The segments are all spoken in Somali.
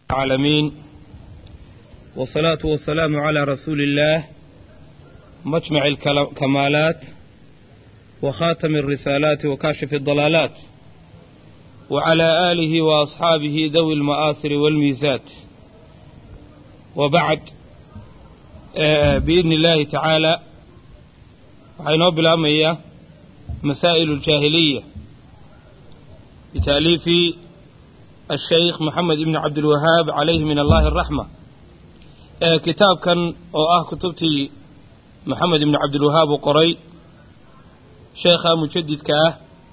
العالمين والصلاة والسلام على رسول الله مجمع الكمالات وخاتم الرسالات وكاشف الضلالات وعلى آله وأصحابه ذوي المآثر والميزات وبعد بإذن الله تعالى waxaynoo bilaabmaya masaa'ilu aljaahiliya bitaaliifi ashaykh moxamed ibni cabdilwahaab calayhi min allahi araxma kitaabkan oo ah kutubtii moxamed ibni cabdilwahaab uu qoray sheekha mujadidka ah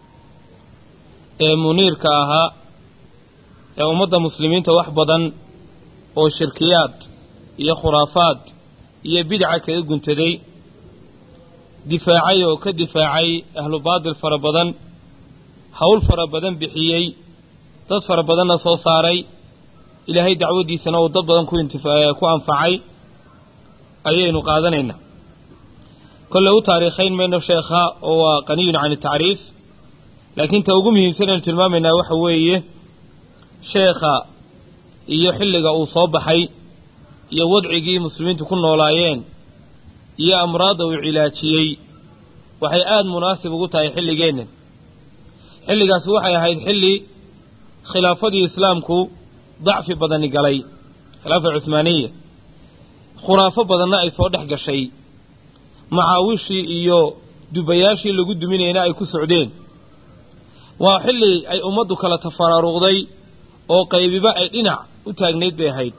ee muniirka ahaa ee ummadda muslimiinta wax badan oo shirkiyaad iyo khuraafaad iyo bidca kaga guntaday difaacay oo ka difaacay ahlu baadil fara badan hawl fara badan bixiyey dad fara badanna soo saaray ilaahay dacwaddiisana uu dad badan ku anfacay ayaynu qaadanaynaa kolley u taariikhayn mayno sheekha oo waa qaniyun can tacriif laakiin ta ugu muhiimsan aynu tilmaamaynaa waxa weeye sheekha iyo xilliga uu soo baxay iyo wadcigii muslimiintu ku noolaayeen iyo amraadda uu cilaajiyey waxay aada munaasib ugu tahay xilligeennan xilligaasi waxay ahayd xilli khilaafadii islaamku dacfi badani galay khilaafa cuhmaaniya khuraafo badanna ay soo dhex gashay macaawishii iyo dubayaashii lagu duminayna ay ku socdeen waa xilli ay ummaddu kala tafaraaruqday oo qaybiba ay dhinac u taagnayd bay ahayd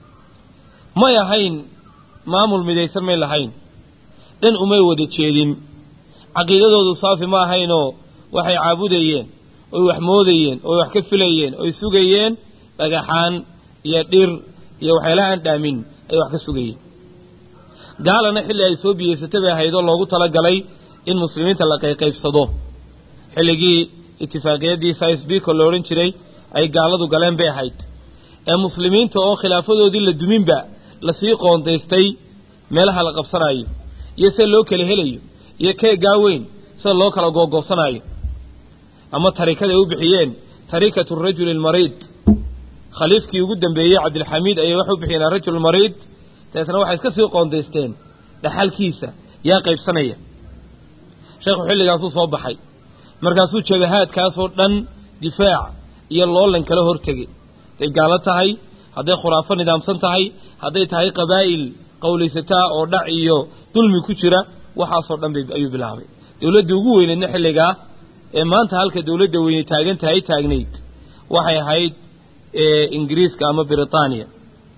may ahayn maamul midaysan may lahayn dhan umay wada jeedin caqiidadoodu saafi ma ahaynoo waxay caabudayeen oy wax moodayeen oy wax ka filayeen oy sugayeen dhagaxaan iyo dhir iyo waxyaalaha aan dhaamin ay wax ka sugayeen gaalana xilli ay soo biyeysatay bay ahayd oo loogu talagalay in muslimiinta la qayqaybsado xilligii itifaaqiyadii sicebiko la odhan jiray ay gaaladu galeen bay ahayd ee muslimiinta oo khilaafadoodii la duminba lasii qoondaystay meelaha la qabsanaayo iyo sida loo kala helayo iyo keegaa weyn sida loo kala googoobsanaayo ama tarikada ay u bixiyeen tarikatu rajuli almariid khaliifkii ugu dambeeyey cabdilxamiid ayay waxay u bixiyeen arajul mariid dabeetna waxay iska sii qoondaysteen dhaxalkiisa yaa qaybsanaya sheekhu xilligaasuu soo baxay markaasuu jabahaadkaasoo dhan difaac iyo loolan kala hortegay hadday gaalo tahay hadday khuraafo nidaamsan tahay hadday tahay qabaa'il qowlaysataa oo dhac iyo dulmi ku jira waxaasoo dhan bay ayuu bilaabay dowladdii ugu weyneedna xilligaa ee maanta halka dowladda weyne taagan tahay taagnayd waxay ahayd ingiriiska ama britaaniya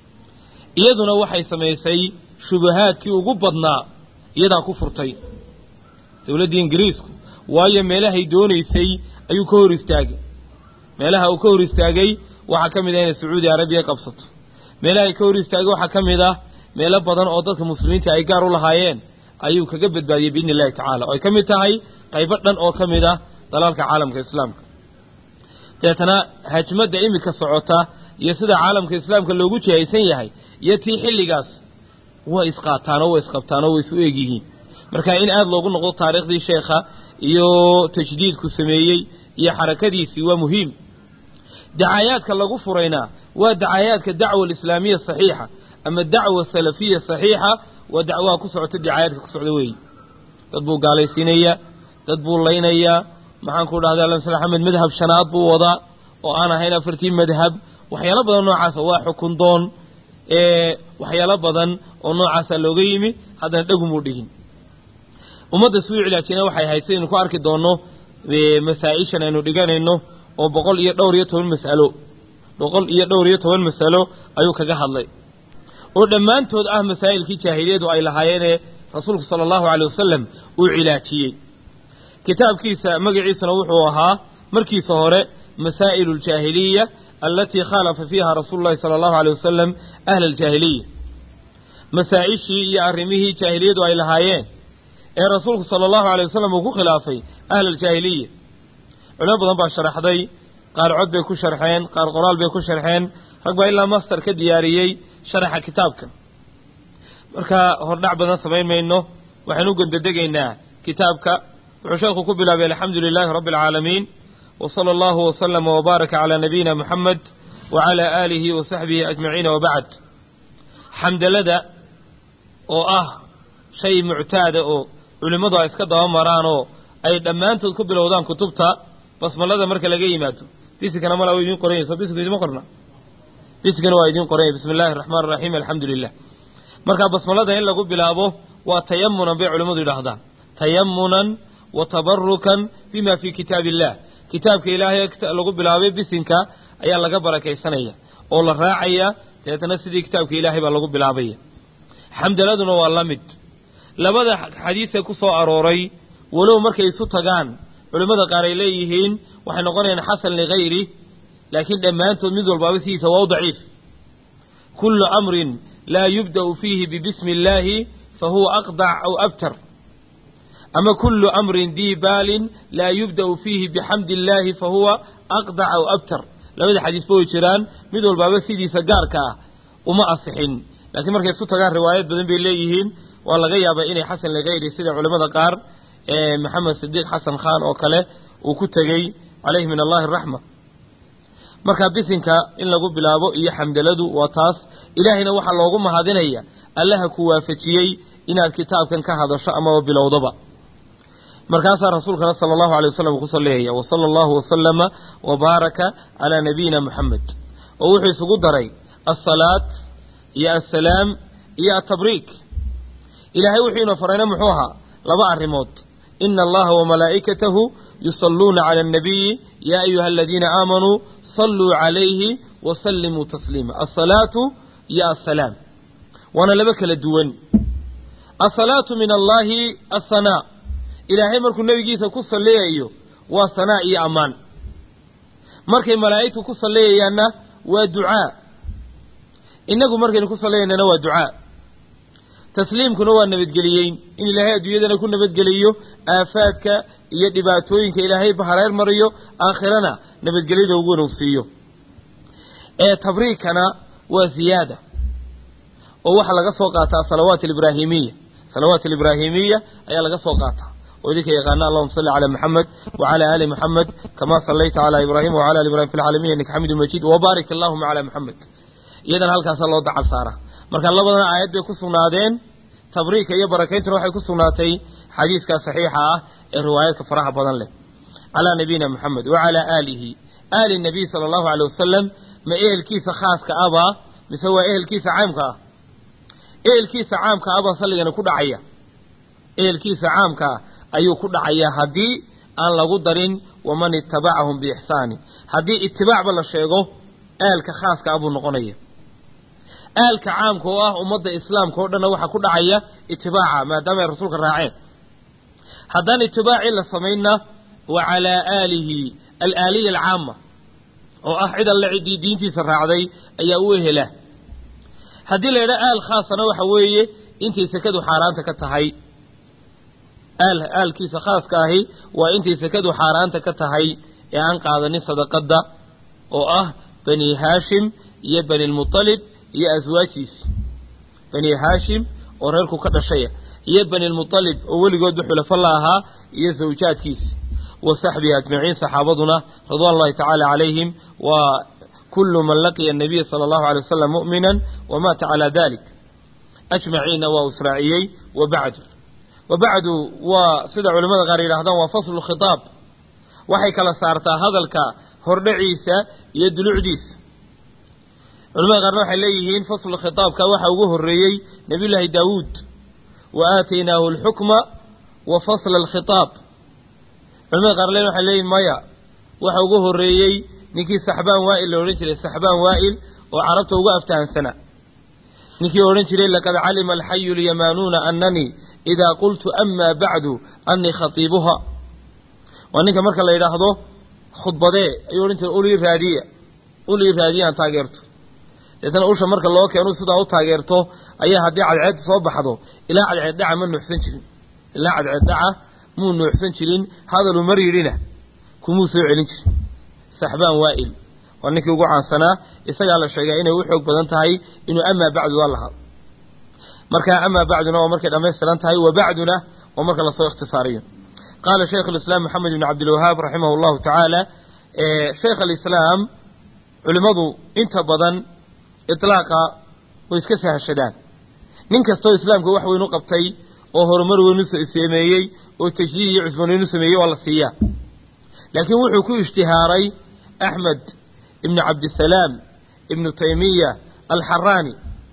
iyaduna waxay samaysay shubahaadkii ugu badnaa iyadaa ku furtay dowladdii ingiriisku waayo meelahay doonaysay ayuu ka hor istaagay meelaha uu ka hor istaagay waxaa ka mid ah inay sacuudi arabiya qabsato meelahay ka hor istaagay waxaa ka mid ah meelo badan oo dadka muslimiinta ay gaar u lahaayeen ayuu kaga badbaadiyey biidni illahi tacala oo ay ka mid tahay qaybo dhan oo ka mid ah dalaalka caalamka islaamka deetana hajmadda iminka socota iyo sida caalamka islaamka loogu jihaysan yahay iyo tii xilligaas way isqaataan oo way isqabtaan oo way isu eeg yihiin marka in aada loogu noqdo taariikhdii sheekha iyo tajdiidku sameeyey iyo xarakadiisii waa muhiim dacaayaadka lagu furayna waa dacaayaadka dacwa alislaamiya saxiixa ama dacwa salafiya saxiixa waa dacwaha ku socota dacaayaadka ku socda weeye dad buu gaalaysiinayaa dad buu laynayaa maxaanku dhahda alamsal axmed madhab shanaad buu wadaa oo aan ahayn afartii madhab waxyaalo badan noocaasa waa xukun doon waxyaalo badan oo noocaasa looga yimi haddana dhegumuu dhigin ummadda suu cilaajina waxay ahayd sidaynu ku arki doonno masaa-ishan aynu dhiganayno oo boqol iyo dhowr iyo toban mas'alo boqol iyo dhowr iyo toban masalo ayuu kaga hadlay oo dhammaantood ah masaa'ilkii jaahiliyadu ay lahaayeenee rasuulku sala allahu caley wasalam uu cilaajiyey kitaabkiisa magaciisana wuxuu ahaa markiisa hore masaa'ilu aljaahiliya alatii khaalafa fiiha rasuulu llahi sala allahu aleyh wasalam ahla aljaahiliya masaa-ishii iyo arrimihii jaahiliyadu ay lahaayeen ee rasuulku sala allahu aley wasalam uu ku khilaafay ahla aljaahiliya culimo badan baa sharaxday qaar cod bay ku sharxeen qaar qoraal bay ku sharxeen rag baa ilaa master ka diyaariyey sharaxa kitaabkan marka hordhac badan samayn mayno waxaynu u gondadegaynaa kitaabka wuxuu sheekhu ku bilaabay alxamdu lilaahi rabbi alcaalamiin wa sala allahu wasalama wbaaraka calaa nabiyina muxamed wacalaa aalihi wa saxbihi ajmaciina wabacd xamdalada oo ah shay muctaada oo culimmadu ay iska daba maraanoo ay dhammaantood ku bilowdaan kutubta basmalada marka laga yimaado bisikana mala wa idiin qoranyayso bisiku idima qorna bisikana waa idiin qoranya bismi illaahi araxmaan araxiim alxamdu lilah marka basmalada in lagu bilaabo waa tayamunan bay culimmadu yidhaahdaan tayamunan wa tabarukan bima fii kitaabi illah kitaabka ilaahay lagu bilaabay bisinka ayaa laga barakaysanaya oo la raacaya dabeetana sidii kitaabka ilaahay baa lagu bilaabaya xamdaladuna waa la mid labada xadiisee ku soo arooray walow markay isu tagaan culimmada qaar ay leeyihiin waxay noqonayaan xasan ligayri laakiin dhammaantood mid walbaaba sidiisa waa u daciif kullu amrin laa yubda'u fiihi bibismi illaahi fa huwa aqdac aw abtar ama kullu amrin dii baalin laa yubda'u fiihi bixamdi illaahi fa huwa aqdac aw abtar labada xadiisba way jiraan mid walbaaba sidiisa gaarka ah uma asixin laakiin markay isu tagaan riwaayad badan bay leeyihiin waa laga yaabaa inay xasan ligayri sida culimmada qaar maxamed sidiiq xasan khan oo kale uu ku tegey calayhi min allahi araxma marka bisinka in lagu bilaabo iyo xamdaladu waa taas ilaahayna waxaa loogu mahadinaya allaha ku waafajiyey inaad kitaabkan ka hadasho amaba bilowdaba markaasaa rasuulkana sala allahu alay wasalam uu ku salleeyaya wa sala allahu wasalama wa baaraka calaa nabiyina muxamed oo wuxuu isugu daray alsalaat iyo assalaam iyo altabriik ilaahay wuxuu inoo farayna muxuu ahaa laba arrimood ina allaha wamalaa'ikatahu yusalluuna cala annabiyi yaa ayuha aladiina aamanuu salluu calayhi wasallimuu tasliima alsalaatu iyo assalaam waana laba kala duwan asalaatu min allaahi ahanaa ilaahay markuu nebigiisa ku salliyayo waa sanaa iyo ammaan markay malaa'igtu ku salliyayaanna waa ducaa innagu markaynu ku salliyaynana waa ducaa tasliimkuna waa nabadgeliyeyn in ilaahay adduunyadana ku nabadgeliyo aafaadka iyo dhibaatooyinka ilaahay hareer mariyo aakhirana nabadgelyada ugu wanogsiiyo ee tabriikana waa ziyaada oo waxaa laga soo qaataa salawaat alibraahimiya salawaat alibraahimiya ayaa laga soo qaataa oo idinka yaqaana allahuma salli calaa maxamed wacala aali maxamed kamaa sallayta calaa ibraahim wacala ali ibrahim fi lcaalamiin innaka xamidu majiid wabaarik allahuma calaa maxamed iyadana halkaasaa loo dacal saara marka labadan aayad bay ku sugnaadeen tabriika iyo barakayntuna waxay ku sugnaatay xadiiska saxiixa ah ee riwaayaadka faraha badan leh calaa nabiyina moxamed wacalaa aalihi aali nabiy sala allahu aley wasalam ma ehelkiisa khaaska abaa mise waa ehelkiisa caamka ah ehelkiisa caamka abaa salligani ku dhacaya ehelkiisa caamka ah ayuu ku dhacayaa haddii aan lagu darin waman itabacahum biixsaanin haddii itibaacba la sheego aalka khaaska ah buu noqonaya aalka caamka oo ah ummadda islaamka oo dhanna waxaa ku dhacaya itibaaca maadaama ay rasuulka raaceen haddaan itibaacii la samaynna wa calaa aalihi alaaliya alcaama oo ah cid alle ciddii diintiisa raacday ayaa u ehela haddii la yidhaha aal khaasana waxa weeye intay sekadu xaaraanta ka tahay aal aalkiisa khaaska ahi waa intay sekadu xaaraanta ka tahay ee aan qaadanin sadaqadda oo ah bani haashim iyo bani lmutalib iyo aswaajiisi bani haashim oo reerku ka dhashaya iyo bani lmutalib oo weligoodba xulafo la ahaa iyo zawjaadkiisi wa saxbihi ajmaciin saxaabaduna ridwan ullahi tacaala calayhim waa kullu man laqiya anabiya sala allahu alay wasalam mu'minan wamaata calaa dalik ajmaciinna waa u israaciyey wa bacdu wa bacdu waa sida culimmada qaar yidhahdaan waa faslu khitaab waxay kala saartaa hadalka hordhaciisa iyo dulucdiisa culamada qaarna waxay leeyihiin faslu khitaabka waxa ugu horreeyey nabiyullaahi daawuud wa aataynaahu alxukma wa fasla alkhitaab culamada qaar len waxay leeyihin maya waxa ugu horreeyey ninkii saxbaan waa'il la odhan jiray saxbaan waa'il oo carabta uga aftahansanaa ninkii odhan jiray laqad calima alxayu lyamaanuuna ananii idaa qultu amaa bacdu anii khatiibuha waa ninka marka la yidhaahdo khudbadee ayuu odhan jiray ulii raadiya ulii raadiyaan taageerto deetana usha marka loo keenu sidaa u taageerto ayaa haddii cadceed soo baxdo ilaa cadceed dhaca ma nuuxsan jirin ilaa cadceed dhaca muu nuuxsan jirin hadaluu mar yidhina kumuu soo celin jirin saxbaan waa'il waa ninkii ugu caansanaa isagaa la sheegaa inay u xoog badan tahay inuu amaa bacduda lahaa markaa amaa bacduna waa markay dhammaystiran tahay wa bacduna waa marka lasoo ikhtisaariyo qaala shaykh alislaam maxamed ibn cabdilwahaab raximah allahu tacaala shaykh alislaam culimmadu inta badan itlaaqa way iska sahashadaan nin kastoo islaamka wax weyn u qabtay oo horumar weyn u sameeyey oo tajdiid iyo cusboonweyn u sameeyey waa la siiyaa laakiin wuxuu ku ishtihaaray axmed ibnu cabdisalaam ibnu taymiya alxaraani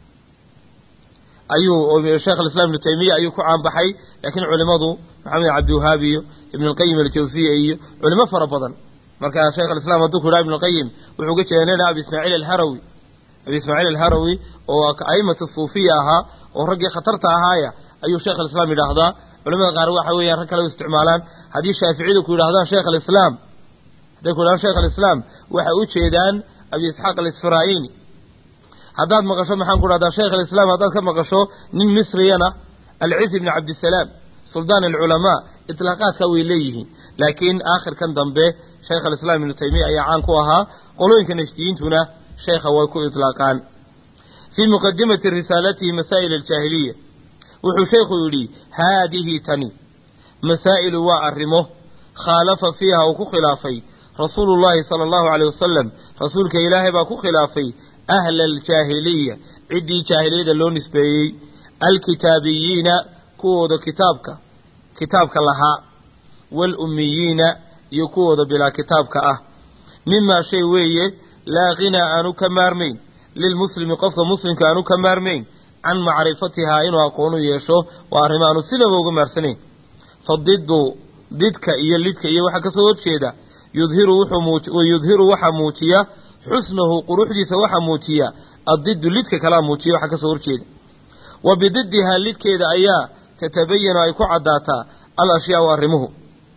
ayuu sheekh alislam ibnu taymiya ayuu ku caanbaxay laakiin culimmadu maxamed cabdiwahaab iyo ibnu alqayim aljawsiya iyo culimo fara badan marka sheekh alislam hadduu ku yidhaha ibnu alqayim wuxuu ga jeeda nin abi ismaaciil alharawi abi ismaaciil alharawi oo a'immata suufiya ahaa oo raggii khatarta ahaaya ayuu sheekh alislam yidhaahdaa culamada qaar waxa weeyaan rag kale u isticmaalaan haddii shaaficiyadu ku yidhahdaan sheekh alislaam hadday ku yidhahdaan sheekh alislaam waxay u jeedaan abi isxaaq alisfaraa'ini haddaad maqasho maxaan ku dhahdaa sheekh alislaam haddaad ka maqasho nin misriyana alciz ibni cabdisalaam suldaan alculamaa itlaaqaadka way leeyihiin laakiin aakhirkan dambe sheekh alislaam ibnu taymiya ayaa caan ku ahaa qolooyinka nashdiyiintuna sheekha way ku itlaaqaan fii muqadimati risaalatihi masaa'il aljaahiliya wuxuu sheekhu yidhi haadihi tani masaa'ilu waa arrimo khaalafa fiiha uu ku khilaafay rasuulu llaahi sala allahu caleyh wasalam rasuulka ilaahay baa ku khilaafay ahla aljaahiliya ciddii jaahiliyada loo nisbeeyey alkitaabiyiina kuwooda kitaabka kitaabka lahaa waalummiyiina iyo kuwooda bilaa kitaabka ah mimaa shay weeye laa ghinaa aanu ka maarmayn lilmuslimi qofka muslimka aanu ka maarmayn can macrifatihaa inuu aqoonu yeesho waa arrimo aanu sinaba uga maarsanayn fadiddu didka iyo lidka iyo waxaa kasoo horjeeda yudhiru wuxuu yudhiru waxaa muujiya xusnahu quruxdiisa waxaa muujiya addiddu lidka kalaa muujiya waxaa kasoo horjeeda wa bididdihaa lidkeeda ayaa tatabayanu ay ku caddaataa al ashyaau arrimuhu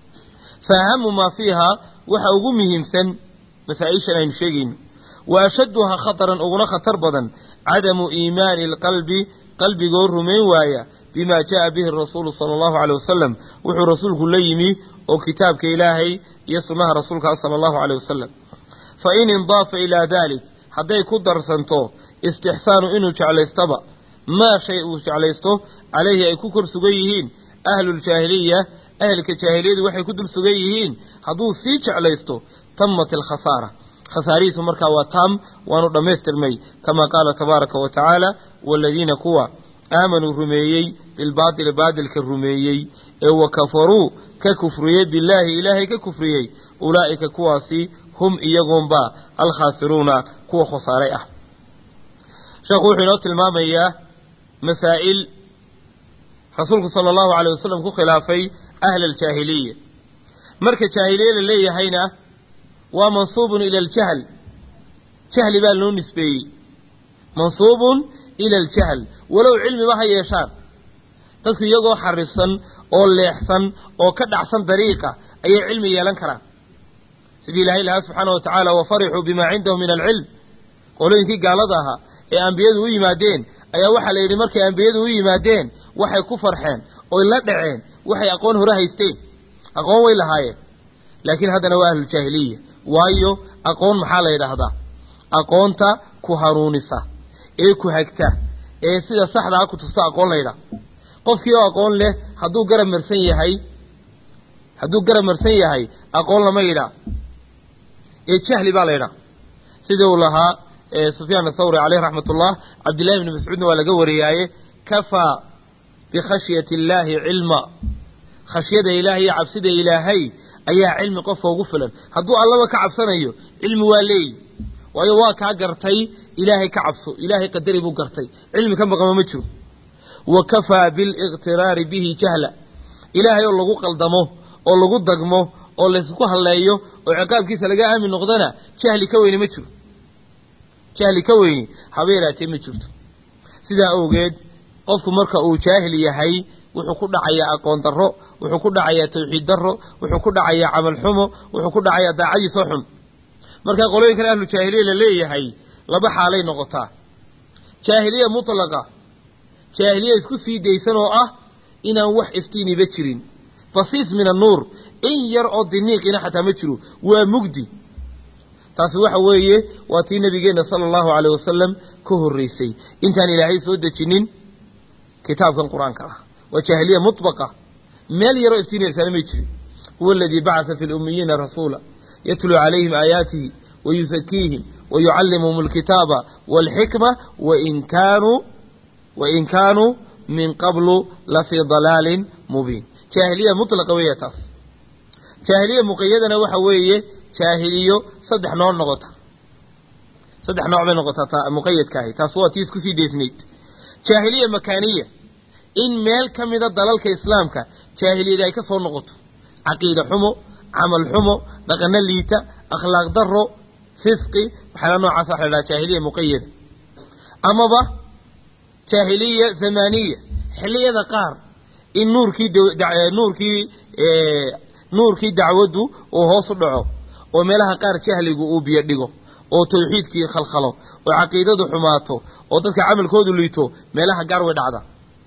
fa ahamu maa fiihaa waxa ugu muhiimsan masaa-ishan aynu sheegayno wa ashadduhaa khataran uguna khatar badan cadamu iimaani alqalbi qalbigoo rumayn waaya bimaa ja'a bihi rasuulu sala allahu caleyh wasalam wuxuu rasuulku la yimi oo kitaabka ilaahay iyo sunnaha rasuulka sala allahu caleyh wasalam fa in indaafa ilaa daalik hadday ku darsanto istixsaanu inuu jeclaystaba maa shay uu jeclaysto calayhi ay ku kor sugan yihiin ahluuljaahiliya ahelka jaahiliyadu waxay ku dul sugan yihiin hadduu sii jeclaysto tamat alkhasaara khasaarihiisu markaa waa taam waanu dhammaystirmay kamaa qaala tabaaraka wa tacaala waaladiina kuwa aamanuu rumeeyey bilbaatili baadilka rumeeyey ee wa kafaruu ka kufriyey billaahi ilaahay ka kufriyey ulaa'ika kuwaasi hum iyagunba alkhaasiruuna kuwa khasaaray ah sheekhu wuxuu inoo tilmaamayaa masaa'il rasuulku sala allahu caleyh wasalam ku khilaafay ahla aljaahiliya marka jaahiliye la leeyahayna waa mansuubun ila aljahl jahli baa loo nisbeeyey mansuubun ila aljahl walow cilmiba ha yeeshaan dadku iyagoo xarifsan oo leexsan oo ka dhacsan dariiqa ayay cilmi yeelan karaan sidii ilaahay lahaa subxaana wa tacaala wa farixuu bimaa cindahum min alcilm qolooyinkii gaalada ahaa ee ambiyadu u yimaadeen ayaa waxaa la yidhi markay ambiyadu u yimaadeen waxay ku farxeen oy la dhaceen waxay aqoon hore haysteen aqoon way lahaayeen laakiin haddana waa ahlujaahiliya waayo aqoon maxaa la yidhaahdaa aqoonta ku hanuunisa ee ku hagta ee sida saxdaa ku tusta aqoon la yidhaha qofkii oo aqoon leh hadduu garab marsan yahay hadduu garab marsan yahay aqoon lama yidhaa ee jahli baa la yidhaha sidii uu lahaa sufyaan athawri caleyh raxmat ullah cabdillahi bni mascuudna waa laga wariyaaye kafaa bikhashyati illaahi cilma khashyada ilaahay iyo cabsida ilaahay ayaa cilmi qofka ugu filan hadduu allaba ka cabsanayo cilmi waa leeyi waayo waa kaa gartay ilaahay ka cabso ilaahay qadari buu gartay cilmi ka maqama ma jiro wa kafaa biliqtiraari bihi jahla ilaahay oo lagu qaldamo oo lagu dagmo oo laysku halleeyo oo ciqaabkiisa laga aamin noqdana jahli ka weyni ma jiro jahli ka weyni haba yaraatee ma jirto sidaa awgeed qofku marka uu jaahil yahay wuxuu ku dhacayaa aqoon darro wuxuu ku dhacayaa tawxiid darro wuxuu ku dhacayaa camal xumo wuxuu ku dhacayaa daacadiisoo xun markaa qolooyinkan ahlu jaahiliya la leeyahay laba xaalay noqotaa jaahiliya mutlaqa jaahiliya isku sii daysan oo ah inaan wax iftiiniba jirin fasiis min annuur in yar oo diniiqina xataa ma jiro waa mugdi taasi waxa weeye waa tii nabigeenna sala allahu caleyh wasalam ka horreysay intaan ilaahay soo dejinin kitaabkan qur-aanka ah waa jaahiliya mutbaqa meel yaroo iftiinaysaana may jirin huwa aladii bacasa fi lummiyiina rasuula yatluu calayhim aayaatihi wa yusakiihim wayucallimuhum alkitaaba waalxikma wain kaanuu wain kaanuu min qablu la fii dalaalin mubiin jaahiliya mutlaqa weeya taas jaahiliya muqayadana waxa weeye jaahiliyo saddex nooc noqota saddex nooc bay noqotaa muqayadka ahi taas waa tii isku sii deesnayd jaahiliya makaaniya in meel ka mida dalalka islaamka jaahiliyada ay ka soo noqoto caqiida xumo camal xumo dhaqano liita akhlaaq daro fisqi waxyaala noocaas waxa la dhaha jaahiliya muqayada amaba jaahiliya zamaniya xilliyada qaar in nuurkii nuurkii nuurkii dacwaddu uu hoos u dhaco oo meelaha qaar jahligu uu biyo dhigo oo tawxiidkii khalkhalo oo caqiidadu xumaato oo dadka camalkoodu liito meelaha gaar way dhacda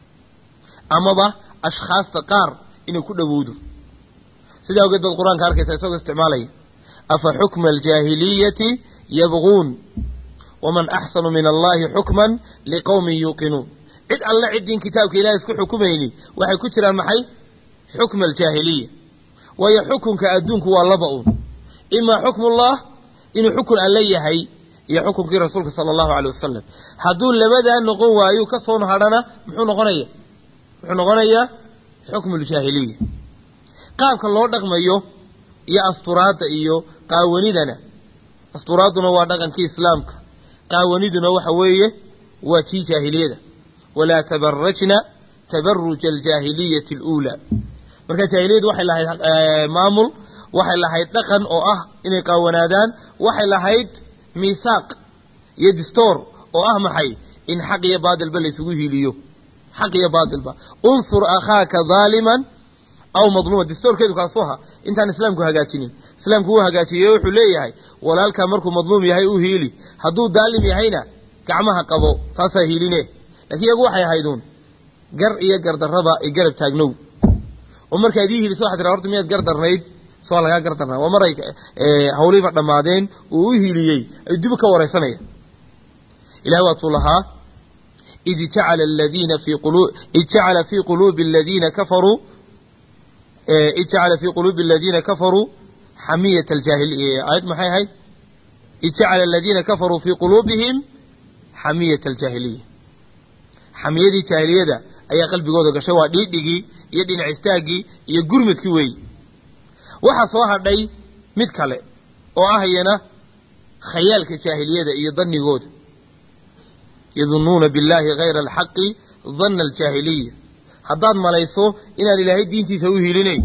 amaba ashkhaasta qaar inay ku dhowowdo sidaa ogeed baad qur-aanka arkaysa isagoo isticmaalaya afa xukma aljaahiliyati yabquun waman axsanu min allahi xukman liqowmin yuuqinuun cid alle ciddin kitaabka ilahay isku xukumayni waxay ku jiraan maxay xukma aljaahiliya waayo xukunka adduunku waa laba uun imaa xukmullah inuu xukun alle yahay iyo xukunkii rasuulka sala allahu aleyh wasalam hadduu labadaa noqon waayo ka soo hadhana muxuu noqonaya wuxuu noqonayaa xukmu ljaahiliya qaabka loo dhaqmayo iyo asturaadda iyo qaawanidana asturaaduna waa dhaqankii islaamka qaawaniduna waxa weeye waa tii jaahiliyada walaa tabarajna tabaruja aljaahiliyati aluulaa marka jaahiliyadu waxay lahayd maamul waxay lahayd dhaqan oo ah inay qaawanaadaan waxay lahayd miisaaq iyo distoor oo ah maxay in xaq iyo baadilba laysugu hiiliyo xaq iyo baadilba unsur akhaaka daaliman aw madluuma distoorkeedu kaasu ahaa intaan islaamku hagaajinin islaamku wuu hagaajiyey wuxuu leeyahay walaalkaa markuu madluum yahay u hiili hadduu daalim yahayna gacmaha qabo taasaa hiiline lakiin iyagu waxay ahayduun gar iyo gardarraba i garab taagnow oo markaad ii hiiliso waxad tiraa horta miyaad gar darnayd so waa lagaa gar darnaa waa maray hawliiba dhammaadeen uu u hiiliyey ay dib ka waraysanaya ilahay waatuu lahaa id jacala aladiina fii qulu id jacala fii quluubi aladiina kafaruu id jacala fii quluubi aladiina kafaruu xamiyata aljaahiliya aayad maxay ahayd id jacala aladiina kafaruu fii quluubihim xamiyata aljaahiliya xamiyadii jaahiliyada ayaa qalbigooda gashay waa dhiidhigii iyo dhinac istaaggii iyo gurmadkii weeyi waxaa soo hadhay mid kale oo ah iyana khayaalka jaahiliyada iyo dannigooda yadunnuuna billaahi hayra alxaqi danna aljaahiliya haddaad malayso inaan ilaahay diintiisa u hilinayn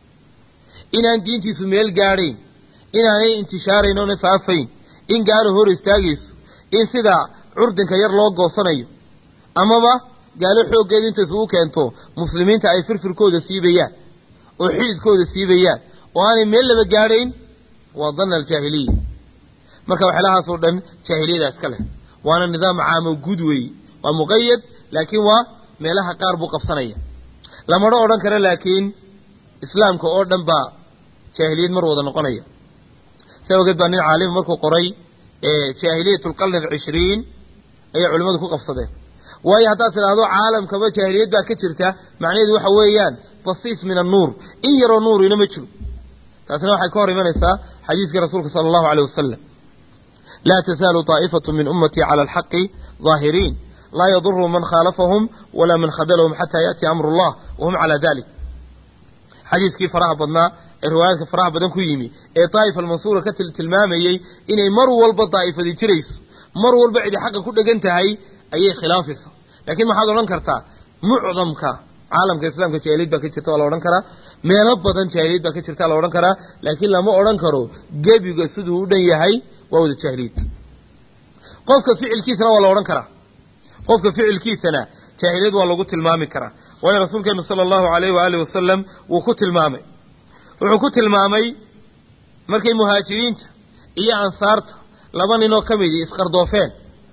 inaan diintiisu meel gaadhayn inaanay intishaarayn oona faafayn in gaalo hor istaagayso in sidaa curdinka yar loo goosanayo amaba gaalo xooggeedu inta isugu keento muslimiinta ay firfirkooda siibayaan oo xididkooda siibayaan oo aanay meel laba gaadhayn waa danna aljaahiliya marka waxyaalahaasoo dhan jaahiliyada iska leh waana nidaam caamo guud weeye waa muqayad laakiin waa meelaha qaar buu qabsanaya lamana odhan karo laakiin islaamka oo dhan baa jaahiliyad mar wada noqonaya saa ogeed baa nin caalima markuu qoray jaahiliyat alqarni alcishriin ayay culimmadu ku qabsadeen waayo haddaad tidhaahdo caalamkaba jaahiliyad baa ka jirta macnaheedu waxa weeyaan basiis min annuur in yaroo nuurina ma jiro taasina waxay ka hor imanaysaa xadiiskii rasuulka sala allahu aleyh wasalam laa tasaalu taa'ifatu min ummatii cala alxaqi daahiriin laa yaduru man khaalafahum walaa man khadalahum xataa yaأti amru اllah wahum calaa dalik xadiiskii faraha badnaa ee riwaayaadka faraha badan ku yimi ee daa'ifa almansuura ka tilmaamayey inay mar walba daa'ifadi jirayso mar walba cidi xaqa ku dhegan tahay ayay khilaafaysa laakiin maxaad odhan kartaa mucdamka caalamka islaamka jaahiliyad baa ka jirta waa la odhan karaa meelo badan jaahiliyad baa ka jirta la odhan karaa laakiin lama odhan karo gebiga siduu u dhan yahay waa wada jaahiliyad qofka ficilkiisana waa la odhan karaa qofka ficilkiisana jaahiliyad waa lagu tilmaami karaa waayo rasuulkeenu sala allahu alayh waaalih wasalam wuu ku tilmaamay wuxuu ku tilmaamay markay muhaajiriinta iyo ansaarta laba ninoo ka midii isqardoofeen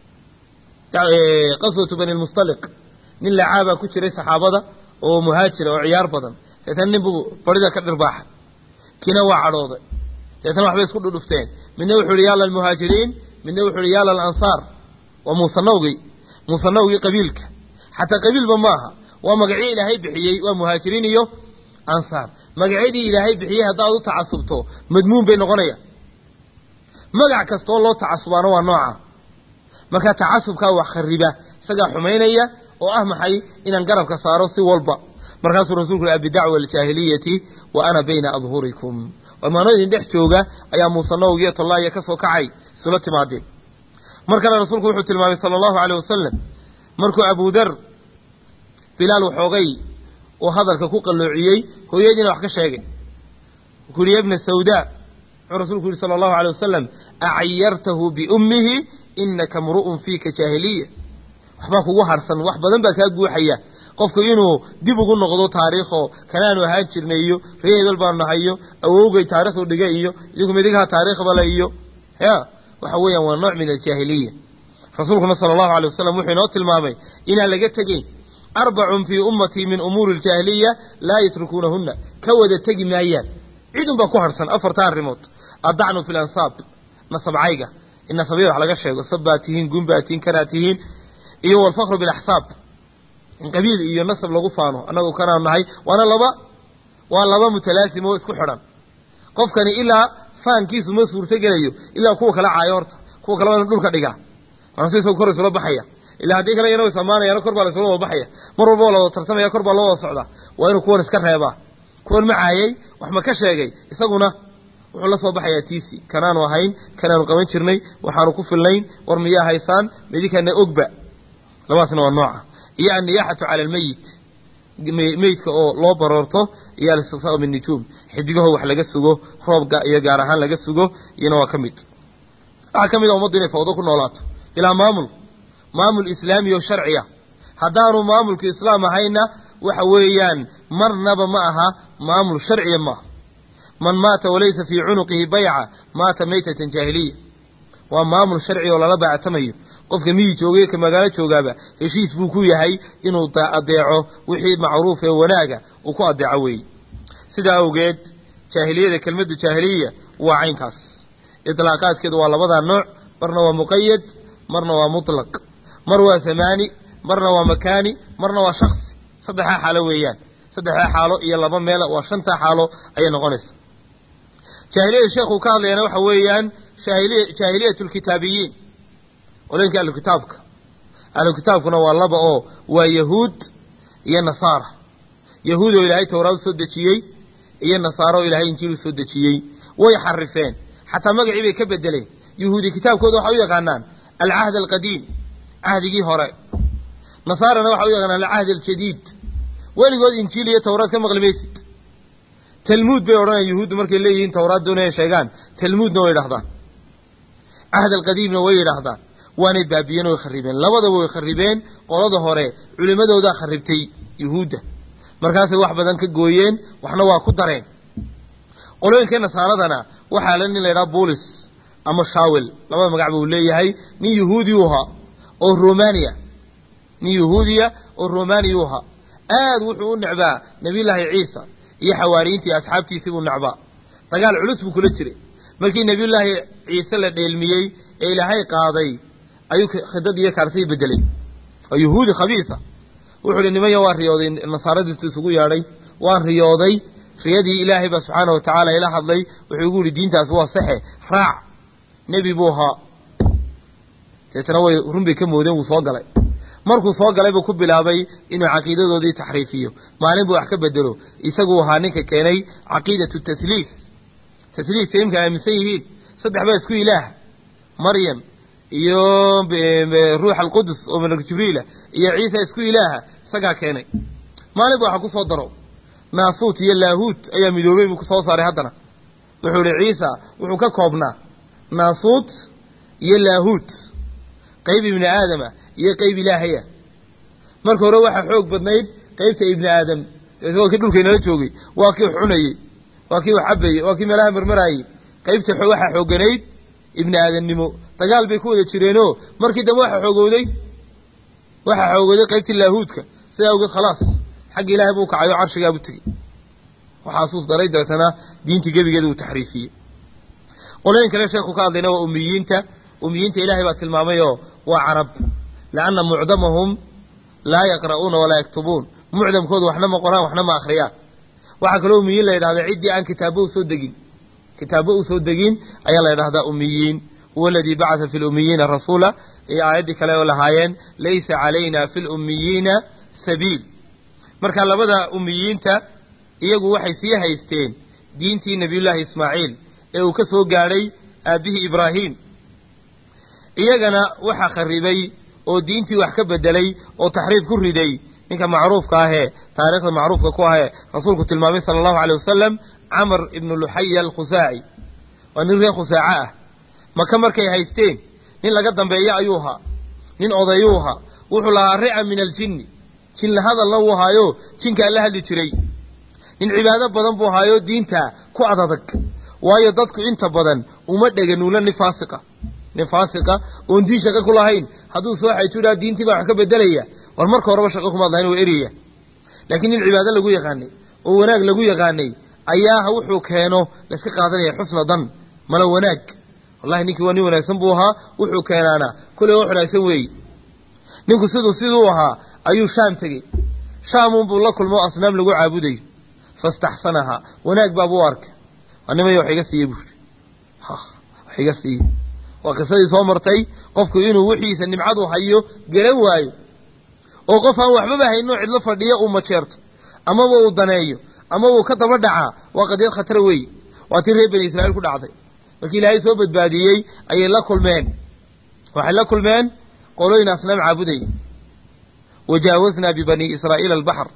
qaswatu bani lmustaliq nin lacaabaa ku jiray saxaabada oo muhaajira oo ciyaar badan deetana nin buu barida ka dhirbaaxay kiina waa cadhooday deetana waxbay isku dhudhufteen midna wuxuu yihi yaala almuhaajiriin midna wuxuu yihi yaala alansaar waa muusanawgii muusanawgii qabiilka xataa qabiilba maaha waa magacyo ilaahay bixiyey waa muhaajiriin iyo ansaar magacyadii ilaahay bixiyey haddaad u tacasubto madmuun bay noqonayaan magac kastaoo loo tacasubaana waa nooca marka tacasubkaa wax khariba isagaa xumaynaya oo ah maxay inaan garabka saaro si walba markaasuu rasulku yhi bidacwa aljaahiliyati wa ana bayna adhurikum warmaano idin dhex jooga ayaa muusanowg iyo tollaaya ka soo kacay isula timaadeen mar kale rasuulku wuxuu tilmaamay sala allahu aleyh wasalam markuu abudar bilaal waxoogay uu hadalka ku qalloociyey hooyadiina wax ka sheegay wuxuu yihi yabna sawdaa wuxuu rasuulku yihi sala allahu aleyh wasalam acayartahu biummihi inaka mru'un fiika jaahiliya waxbaa kugu harsan wax badan baa kaa guuxaya qofku inuu dib ugu noqdo taariikho kanaanu ahaan jirnay iyo ree hebel baanu nahay iyo awowgay taarikhdu dhiga iyo idinku midigaha taariikhbale iyo ya waxa weeyaan waa nooc min aljaahiliya rasuulkuna sala allahu alay wasalam wuxuu inoo tilmaamay inaan laga tegeyn arbacun fii ummatii min umuuri aljaahiliya laa yatrukuunahunna ka wada tegi maayaan cidun baa ku harsan afarta arrimood addacnu fi lansaab nasabcayga in nasabya wax laga sheego sab baa tihiin gun baa tihiin kanaa tihiin iyo walfakru bilaxsaab in qabiil iyo nasab lagu faano annagu kanaa nahay waana laba waa laba mutalaasim oo isku xidhan qofkani ilaa faankiisu ma suurtogelayo ilaa kuwa kala caayo horta kuwa kale waa inu dhulka dhigaa markaasu isagu kor isula baxaya ilaa haddii kale iyana isamaanayana kor baa la isula wada baxaya mar walba waa la wada tartamaya kor baa loo wada socdaa waa inuu kuwan iska reebaa kuwan ma caayay wax ma ka sheegay isaguna wuxuu la soo baxayaa tiisi kanaanu ahayn kanaanu qaban jirnay waxaanu ku filnayn war miyaa haysaan midikana ogba labadaasna waa nooca iyo anniyaaxatu cala almeyit meydka oo loo baroorto iyo alistiqsaaq min nujuum xidigaho wax laga sugo roobga iyo gaar ahaan laga sugo iyana waa ka mid waxaa ka mid a ummaddu inay fawdo ku noolaato bilaa maamul maamul islaami oo sharciya haddaanu maamulka islaam ahayna waxa weeyaan marnaba ma aha maamul sharciya maaha man maata walaysa fii cunuqihi bayca maata maytatan jaahiliya waa maamul sharci oo lala baactamayo qofka miyi joogay ka magaalo joogaaba heshiis buu ku yahay inuu adeeco wixii macruuf ee wanaaga uu ku adeeco weeye sidaa awgeed jaahiliyada kelmaddu jaahiliya waa caynkaas itlaaqaadkeedu waa labadaa nooc marna waa muqayad marna waa mutlaq mar waa zamaani marna waa makaani marna waa shaksi saddexdaa xaalo weeyaan saddexdaa xaalo iyo laba meel waa shantaa xaalo ayay noqonaysa jaahiliyada sheekhu ka hadlayana waxa weeyaan jaahiliyat lkitaabiyiin qolooyinka ahlukitaabka ahlukitaabkuna waa laba oo waa yahuud iyo nasaara yahuud oo ilaahay towraad u soo dejiyey iyo nasaaro oo ilaahay injiil u soo dejiyey way xarifeen xataa magacii bay ka bedeleen yahuudi kitaabkooda waxay u yaqaanaan alcahd alqadiim cahdigii hore nasaarana waxay u yaqaanaan alcahd aljadiid weligood injiil iyo towraad ka maqli maysid talmuud bay odhanayaan yahuuddu markay leeyihiin towraad doonaya sheegaan talmuudna way yidhahdaan cahd alqadiimna way yidhaahdaan waanay baabiyeen way kharibeen labadaba way kharibeen qolada hore culimmadoodaa kharibtay yuhuudda markaasay wax badan ka gooyeen waxna waa ku dareen qolooyinka nasaaradana waxaa la nin la ydhaha bulis ama shawel labada magac buu leeyahay nin yahuudi u ahaa oo romania nin yahuudiya oo romania u ahaa aad wuxuu u necbaa nebiyullaahi ciisa iyo xawaariyiintii asxaabtiisii buu necbaa dagaal culus buu kula jiray markii nebiyullaahi ciise la dheelmiyey ee ilaahay qaaday ayuu khidad iyo kaartihii bedelay oo yahuudi khabiisa wuxuu hi nimanya waa riyooday nasaaradiistu isugu yeedhay waan riyooday riyadii ilaahay baa subxaana wa tacaala ila hadlay wuxuu igu yihi diintaas waa saxe raac nebi buu ahaa deetana way run bay ka moodeen wuu soo galay markuu soo galay buu ku bilaabay inuu caqiidadoodii taxriifiyo maalin buu wax ka bedelo isaguu ahaa ninka keenay caqiidatu tasliis tasliiska imka aaminsan yihiin saddex baa isku ilaah maryam iyo ruux alqudus oo malak jibriila iyo ciisa isku ilaaha isagaa keenay maalin ba waxa ku soo daro naasuut iyo laahuut ayaa midoobay buu kusoo saaray haddana wuxuu ihi ciisa wuxuu ka koobnaa naasuut iyo laahuut qayb ibni aadama iyo qayb ilaahaya marka hore waxaa xoog badnayd qaybta ibni aadam waa kii dhulkaynala joogay waa kii wax cunayey waa kii wax cabayey waa kii meelaha marmaraayey qaybta waxaa xoogganayd ibni aadamnimo dagaal bay ku wada jireenoo markii dambe waxa xoogowday waxaa xoogowday qaybtii laahuudka sidaa awgeed khalaas xagga ilaahay buu kacay oo carshigaabu tegey waxaasuus daray dabeetana diintii gebigeeda uu taxriifiyey qolooyin kale sheekhu ka hadlayna waa umiyiinta umiyiinta ilaahay baa tilmaamayoo waa carab lianna mucdamahum laa yaqra'uuna walaa yaktubuun mucdamkoodu waxna ma qoraan waxna ma akhriyaan waxaa kaloo umiyiin la yidhahda ciddii aan kitaabba u soo degin kitaabo u soo degin ayaa la ydhahdaa ummiyiin huwa aladii bacatha fi lummiyiina rasuula iyo aayaddii kale oo lahaayeen laysa calayna fi lummiyiina sabiil marka labada ummiyiinta iyagu waxay sii haysteen diintii nebiyullaahi ismaaciil ee uu ka soo gaadhay aabbihii ibraahim iyagana waxaa kharibay oo diintii wax ka bedelay oo taxriif ku riday ninka macruufka ahee taariikhda macruufka ku ahee rasuulku tilmaamay sala allahu aleyh wasalam camar ibnu luxaya alkhusaaci waa nin reer khusaaco ah maka markay haysteen nin laga dambeeya ayuu ahaa nin odayuu ahaa wuxuu lahaa rica min aljinni jinla hadalna wuu ahaayo jinkaa la hadli jiray nin cibaado badan buu ahaayo diinta ku adadag waayo dadku inta badan uma dheganuula nin faasiqa nin faasiqa oon diin shaqo ku lahayn hadduu soo xaytu idhaha diintii baa wax ka bedelaya war marka horeba shaqo kumaad lahayn waa eraya laakiin nin cibaado lagu yaqaanay oo wanaag lagu yaqaanay ayaa wuxuu keeno layska qaadanaya xusna dan mala wanaag wallahi ninkii waa nin wanaagsan buu ahaa wuxuu keenaana kulley wax wanaagsan weeye ninku siduu siduu ahaa ayuu shaam tegey shaamunbuu la kulmo asnaam lagu caabudayo fastaxsanahaa wanaag baabuu arkay waa nimaya wax iga siiye buuri wax iga siiye waa qisadii soo martay qofku inuu wixiisa nimcadu hayo garan waayo oo qof aan waxbaba haynoo cidlo fadhiya uu majeerto amaba uu daneeyo ama uu ka daba dhacaa waa qadiyad khatara weeye waa tii reer bani israa'iil ku dhacday markii ilaahay soo badbaadiyey ayay la kulmeen waxay la kulmeen qolooyin asnaam caabudaya wajaawaznaa bibanii israa'iila albaxr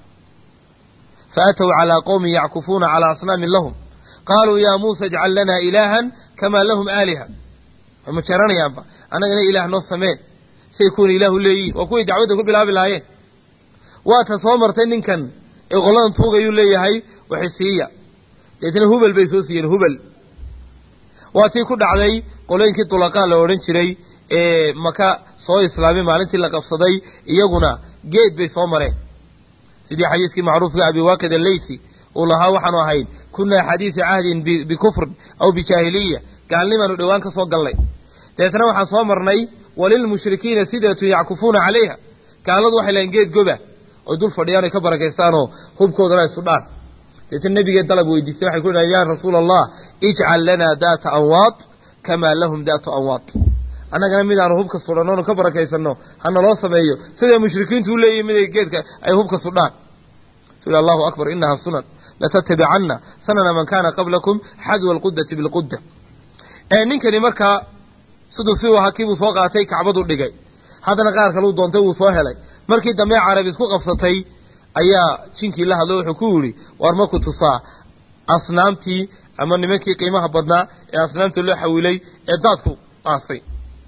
faatow calaa qowmin yackufuuna calaa asnaamin lahum qaaluu yaa muusa ijcal lanaa ilaahan kamaa lahum aaliha way ma jeeranayaanba annagana ilaah noo sameen say kuwan ilaahu leeyihin waa kuway dacwadda ku bilaabi lahaayeen waata soo martay ninkan ee qoladan tuugayuu leeyahay waxay siiya deetna hubel bay soo siiyeen hubel waa tii ku dhacday qolooyinkii dulaqaa la odhan jiray ee maka soo islaamay maalintii la qabsaday iyaguna geed bay soo mareen sidii xadiiskii macruufka abi waaqid alleysi uu lahaa waxaanu ahayn kunaa xadiisa cahdin bikufrin aw bijaahiliya gaalnimaanu dhowaan ka soo gallay dabeetna waxaan soo marnay walilmushrikiina sidatun yackufuuna calayha gaaladu waxay lahayn geed goba oy dul fadhiyaan oy ka barakaystaanoo hubkoodana isu dhaan deetna nebigee dalab weydiistay waxay ku dhahan yaa rasuula allah ijcal lanaa daata anwaad kamaa lahum daatu anwaad annagana midaanu hubka sudhannoonu ka barakaysanno hana loo sameeyo siday mushrikiintu u leeyihin miday geedka ay hubka sudhaan su allahu akbar inaha sunan latatabicanna sanana man kaana qablakum xadwa alqudati bilqudda ninkani markaa siduu si ahaa kiibuu soo qaatay kacbadu dhigay haddana qaar kaleu doontay wuu soo helay markii dambe carab isku qabsatay ayaa jinkii la hadlo wuxuu ku yidhi war maku tusaa asnaamtii ama nimankii qiimaha badnaa ee asnaamta loo xawilay ee daadku aasay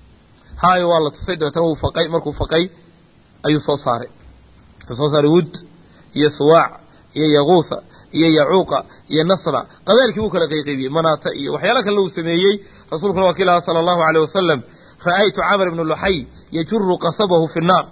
haayo waa la tusay dabeetana wuu faqay markuu faqay ayuu soo saaray wuxuu soo saaray wud iyo suwaac iyo yaquusa iyo yacuuqa iyo nasra qabeelkii wuu kala qayqaybiyey manaata iyo waxyaala kalena uu sameeyey rasuulkuna waa kii lahaa sala allahu aleyh wasalam ra'aytu camar ibnu luxay yajuru qasabahu fi nnaar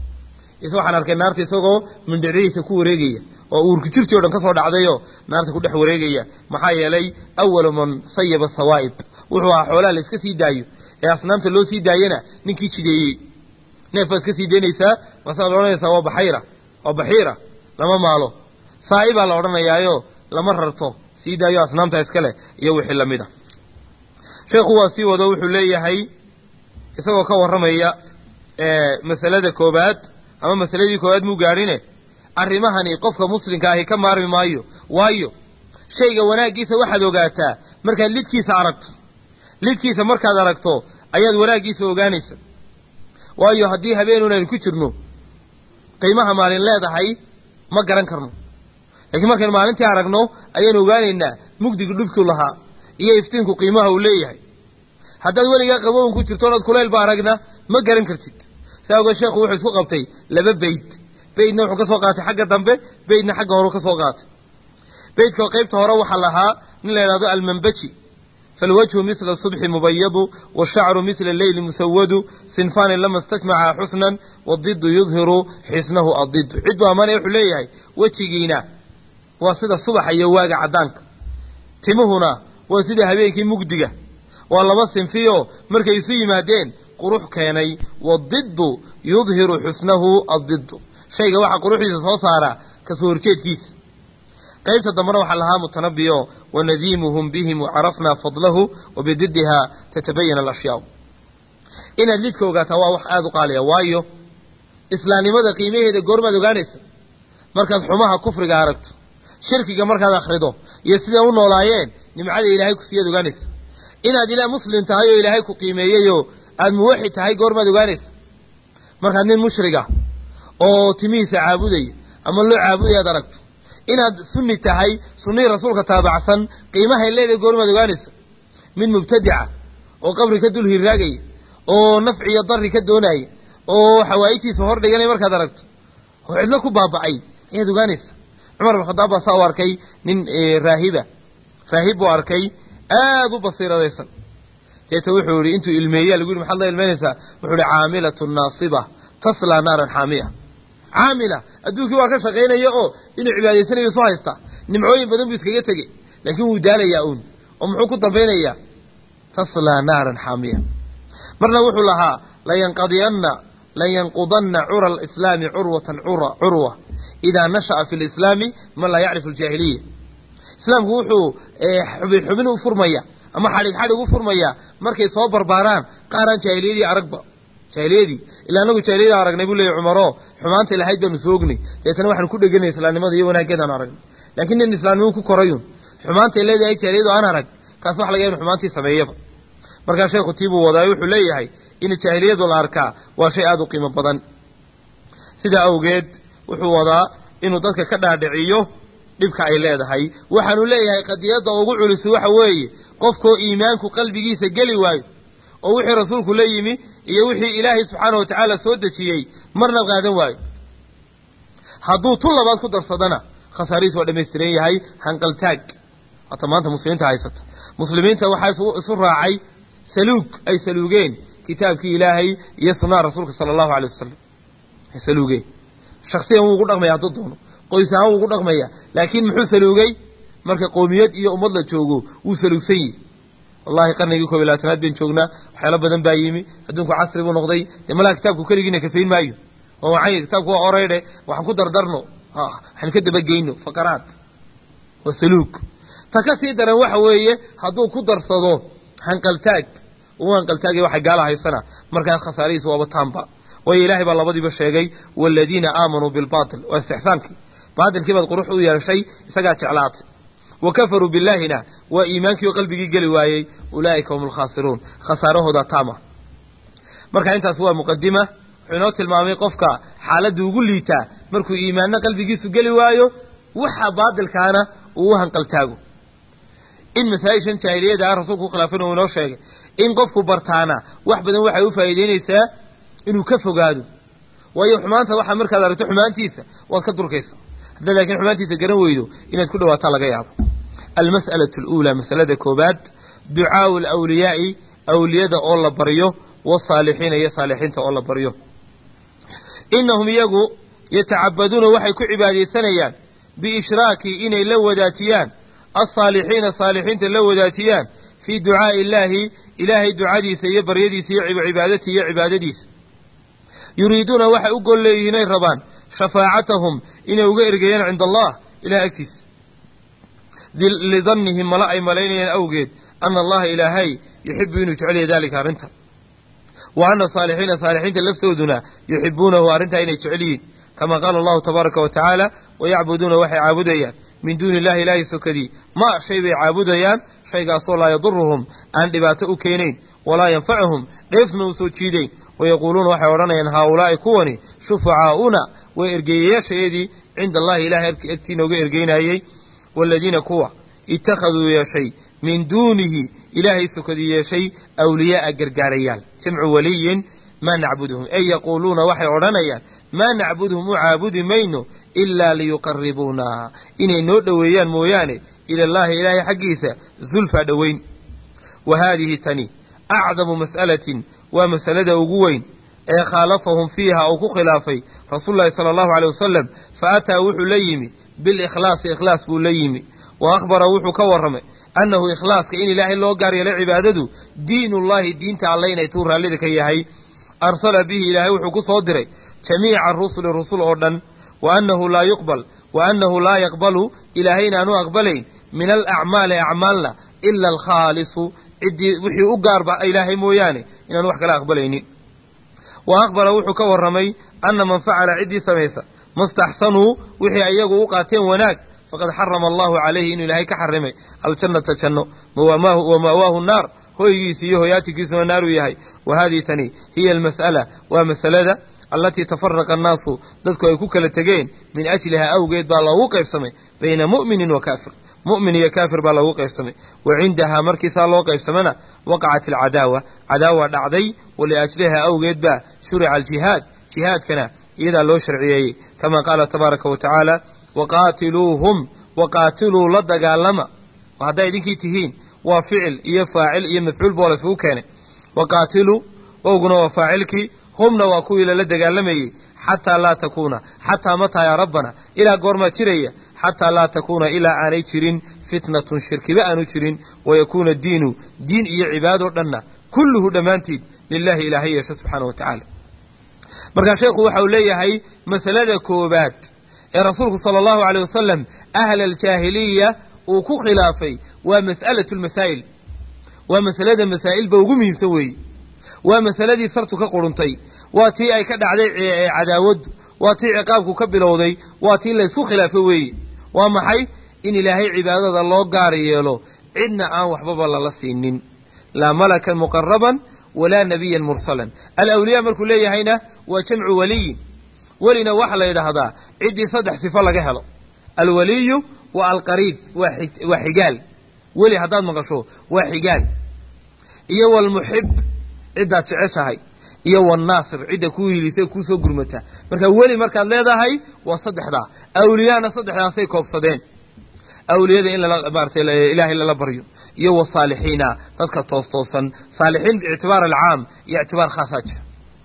is waxaan arkay naarta isagoo mindhicdihiisa ku wareegaya oo uurku jirtii o dhan ka soo dhacdayoo naarta ku dhex wareegaya maxaa yeelay awalu man sayaba sawaa'ib wuxuu ahaa xoolaha la iska sii daayo ee asnaamta loo sii daayana ninkii jideeyey neefaa iska sii daynaysaa masaa la odhanaysaa waa baxayra waa baxiira lama maalo saa'i baa la odhanayaayo lama rarto sii daayo asnaamta iskale iyo wixii lamid a sheekhu waa sii wado wuxuu leeyahay isagoo ka warramaya masalada koobaad ama masaladii koobaad muu gaadhine arrimahani qofka muslimka ahi ka maarmi maayo waayo shayga wanaaggiisa waxaad ogaataa markaad lidkiisa aragto lidkiisa markaad aragto ayaad wanaaggiisa ogaanaysa waayo haddii habeenun aynu ku jirno qiimaha maalin leedahay ma garan karno laakiin markaynu maalintii aragno ayaanu ogaanaynaa mugdiga dhubkuu lahaa iyo iftiinku qiimaha uu leeyahay haddaad weligaa qaboon ku jirto onaad kulaylba aragna ma garan kartid saa ogeed sheekhu wuxuu isku qabtay laba beyd beydna wuxuu ka soo qaatay xagga dambe beydna xagga horeu ka soo qaatay beydka qaybta hore waxaa lahaa nin la yidhahdo almanbaji falwajhu misla subxi mubayadu washacru misla leyli musawadu sinfaani lama istakmaca xusnan wadidu yudhiru xisnahu adidu cid buu ammaanaya wuxuu leeyahay wejigiina waa sida subaxa iyo waaga caddaanka timuhuna waa sida habeenkii mugdiga waa laba sinfiyo markay isu yimaadeen qurux keenay wadidu yudhiru xusnahu adidu shayga waxaa quruxdiisa soo saara kasoo horjeedkiisa qaybta dambena waxaa lahaa mutanabiyo wanadiimuhum bihim wacarafnaa fadlahu wabididdiha tatabayana alashyaau inaad lidka ogaataa waa wax aada u qaaliya waayo islaamnimada qiimaheeda goormaad ogaanaysa markaad xumaha kufriga aragto shirkiga markaad akhrido iyo siday u noolaayeen nimcada ilaahay ku siiyaad ogaanaysa inaad ilaa muslim tahay oo ilaahay ku qiimeeyeyoo aad muwaxid tahay goormaad ogaanaysa markaad nin mushriga oo timihiisa caabudaya ama loo caabudaya ad aragto inaad sunni tahay sunnihii rasuulka taabacsan qiimahay leedahay goormaad ogaanaysa mid mubtadica oo qabri ka dul hirraagaya oo nafci iyo darri ka doonaya oo xawaa'ijtiisa hor dhiganaya markaad aragto oo cidlo ku baaba'ay ayaad ogaanaysa cumar bin khadaab baa saa u arkay nin raahiba raahib buu arkay aad u basiiradaysan deeta wuxuu yihi intuu ilmeeya lagu yihi maxaad la ilmeynaysaa wuxuu yihi caamilatun naasiba taslaa naaran xaamiya caamila adduunkii waa ka shaqaynaya oo inuu cibaadaysanayo isu haysta nimcooyin badan buu iskaga tegey laakiin wuu daalayaa uun oo muxuu ku dambaynayaa taslaa naaran xaamiya marna wuxuu lahaa layanqadiyanna layanqudanna cura alislaami curwatan curwa idaa nasha'a fi lislaami man laa yacrifu aljaahiliya islaamku wuxuu xubin xubin u furmaya ama xadhig xadhig u furmaya markay soo barbaaraan qaaraan jaahiliyadii aragba jaahiliyadii ilaa anagu jaahiliyada aragnay buu leeyahy cumaro xumaanta lahayd baanu soognay deetana waxaanu ku dheganay islaamnimada iyo wanaaggeedaan aragnay laakiin nin islaamnimadu ku korayun xumaantay leedahay jaahiliyadu aan arag kaas waxa laga ya inu xumaantii sameeyaba markaa sheekhu tiibuu wadaayo wuxuu leeyahay in jaahiliyadu la arkaa waa shay aada u qiimo badan sidaa awgeed wuxuu wadaa inuu dadka ka dhaadhiciyo dhibka ay leedahay waxaanu leeyahay qadiyadda ugu culisi waxa weeye qofkoo iimaanku qalbigiisa geli waayo oo wixii rasuulku la yimi iyo wixii ilaahay subxaana wa tacaala soo dejiyey marna qaadan waayo hadduu tun labaad ku darsadana khasaarihiis waa dhammaystiran yahay hanqaltaag hata maanta muslimiinta haysata muslimiinta waxaa isu raacay saluug ay saluugeen kitaabkii ilaahay iyo sunnaha rasuulka sala allahu alay wasalam ay saluugeen shaksiyan wuu ugu dhaqmaya hadduu doono qoys ahaan wuu ugu dhaqmaya laakiin muxuu saluugay marka qoomiyad iyo ummad la joogo wuu saluugsan yihi wallahi qarnigii koob iyo labaatanaad bayn joognaa waxyaalo badan baa yimi adduunku casri buu noqday dee malaha kitaabku keligiina kafayn maayo oo waxay kitaabku waa oreydhe waxaan ku dardarno waxaan ka dabageyno fakaraad waa saluug ta ka sii daran waxa weeye hadduu ku darsado hanqaltaag uu hanqaltaagay waxay gaala haysana markaas khasaarihiisa waaba taanba waayo ilaahay baa labadiiba sheegay waaladiina aamanuu bilbaatil waa istixsaankii baatilkii baad qurux u yeeshay isagaa jeclaatay wa kafaruu billaahina waa iimaankii oo qalbigii geli waayey ulaa'ika hum alkhaasiruun khasaarahooda taama marka intaas waa muqadima wuxuu inoo tilmaamay qofka xaaladda ugu liitaa markuu iimaanna qalbigiisu geli waayo waxa baatilkaana uu u hanqaltaago in masaa-ishan jaahiliyada ah rasuulku khilaafin uu inoo sheegay in qofku bartaana wax badan waxay u faa'iideynaysaa inuu ka fogaado waayo xumaanta waxaa markaad aragto xumaantiisa waad ka durkaysa haddaad laakiin xumaantiisa garan weydo inaad ku dhawaataa laga yaabo almas'alatu aluulaa masalada koobaad ducaau alawliyaa'i awliyada oo la baryo wasaalixiina iyo saalixiinta oo la baryo inahum iyagu yatacabaduuna waxay ku cibaadaysanayaan biishraaki inay la wadaajiyaan alsaalixiina saalixiinta la wadaajiyaan fii ducaa'i illaahi ilaahay ducadiisa iyo baryadiisa iyo cibaadatii iyo cibaadadiisa yuriiduuna waxay u gol leeyihiin ay rabaan shafaacatahum inay uga ergeeyaan cinda allah ilahay agtiisa lidannihim mala ay malaynayaan awgeed ana allaha ilaahay yuxibu inuu jeceliya daalika arrinta wa ana saalixiina saalixiinta laftooduna yuxibuunahu arrintaa inay jecel yihiin kama qaala allahu tabaaraka wa tacaala wayacbuduuna waxay caabudayaan min duuni illahi ilaahay sokadii ma shay bay caabudayaan shaygaasoo laa yaduruhum aan dhibaato u keenayn walaa yanfacuhum dheefna u soo jiidayn wayaquuluuna waxay odhanayaan haaulaa'i kuwani shufacaa'una waa ergeeyayaashayadii cinda allahi ilahay agtii nooga ergeynayey waaladiina kuwa ittakhaduu yeeshay min duunihi ilaahay sokadii yeeshay awliyaa'a gargaarayaal jamcu waliyin maa nacbuduhum ey yaquuluuna waxay odhanayaan maa nacbuduhum u caabudi mayno ilaa liyuqaribuuna inay noo dhoweeyaan mooyaane ilallaahi ilaahay xaggiisa zulfaa dhoweyn wa haadihi tani acdamu mas'alatin waa masalada ugu weyn ee khaalafahum fiiha uu ku khilaafay rasuulu llahi sala allahu aleyh wasalam fa ataa wuxuu la yimi bilikhlaasi ikhlaas buu la yimi wa akhbara wuxuu ka warramay annahu ikhlaaska in ilaahay loo gaar yeelay cibaadadu diinullahi diinta alle inay tuu raallida ka yahay arsala bihi ilaahay wuxuu ku soo diray jamiica rusuli rusul oo dhan wa annahu laa yuqbal wa annahu laa yaqbalu ilaahay inaanu aqbalayn min alacmaali acmaalna ila alkhaalisu ciddii wixii u gaarba ilaahay mooyaane inaanu wax kala aqbalaynin wa aqbala wuxuu ka warramay anna man facala ciddii samaysa mastaxsanuu wixii ayagu u qaateen wanaag faqad xarama allahu calayhi inuu ilaahay ka xarimay aljannata janno wa ma'waahu naar hoygiisi iyo hoyaatikiisuna naaruu yahay wa haadihi tani hiya almas'ala waa masalada allatii tafaraqa annaasu dadku ay ku kala tegeen min ajliha awgeed baa loogu qaybsamay bayna mu'minin wa kaafir mu'min iyo kaafir baa loogu qaybsamay wa cindahaa markiisaa loo qaybsamana waqacat alcadaawa cadaawa dhacday waliajliha awgeed baa shurica aljihaad jihaadkana iyadaa loo sharciyeeyey kama qaala tabaaraka wa tacaala waqaatiluuhum waqaatiluu la dagaalama hadday idinkii tihiin waa ficil iyo faacil iyo mafcuul boo la isugu keenay waqaatiluu owguna waa faacilkii humna waa kuwii lala dagaalamayey xataa laa takuuna xataa mataa yaa rabbana ilaa goormaa jiraya xataa laa takuuna ilaa aanay jirin fitnatun shirkiba aanu jirin wayakuuna diinu diin iyo cibaadoo dhanna kulluhu dhammaantiid lilaahi ilaahay yeesho subxaana wa tacaala markaa sheekhu waxa uu leeyahay masalada koobaad ee rasuulku sala allahu aleyh wasalam ahla aljaahiliya uu ku khilaafay waa mas'alatu lmasaa'il waa masalada masaa'ilba ugu muhiimsan weeye waa masaladii sartu ka quruntay waa tii ay ka dhacday cadaawaddu waa tii ciqaabku ka bilowday waa tii laysku khilaafo weeye waa maxay in ilaahay cibaadada loo gaar yeelo cidna aan waxbaba lala siinin laa malakan muqaraban walaa nabiyan mursalan alawliyaa markuu leeyahayna waa jamcu waliyin welina waxaa la yidhaahdaa ciddii saddex sifo laga helo alwaliyu waa alqariib waa xigaal weli haddaad maqasho waa xigaal iyo walmuxib ciddaad jeceshahay iyo wanaasir cidda kuu hiilisa kuusoo gurmata marka weli markaad leedahay waa saddexdaa awliyaana saddexdaasay koobsadeen awliyada in maarata ilaahay lala baryo iyo wasaalixiina dadka toostoosan saalixiin biictibaar alcaam iyo ictibaar khaasaa jira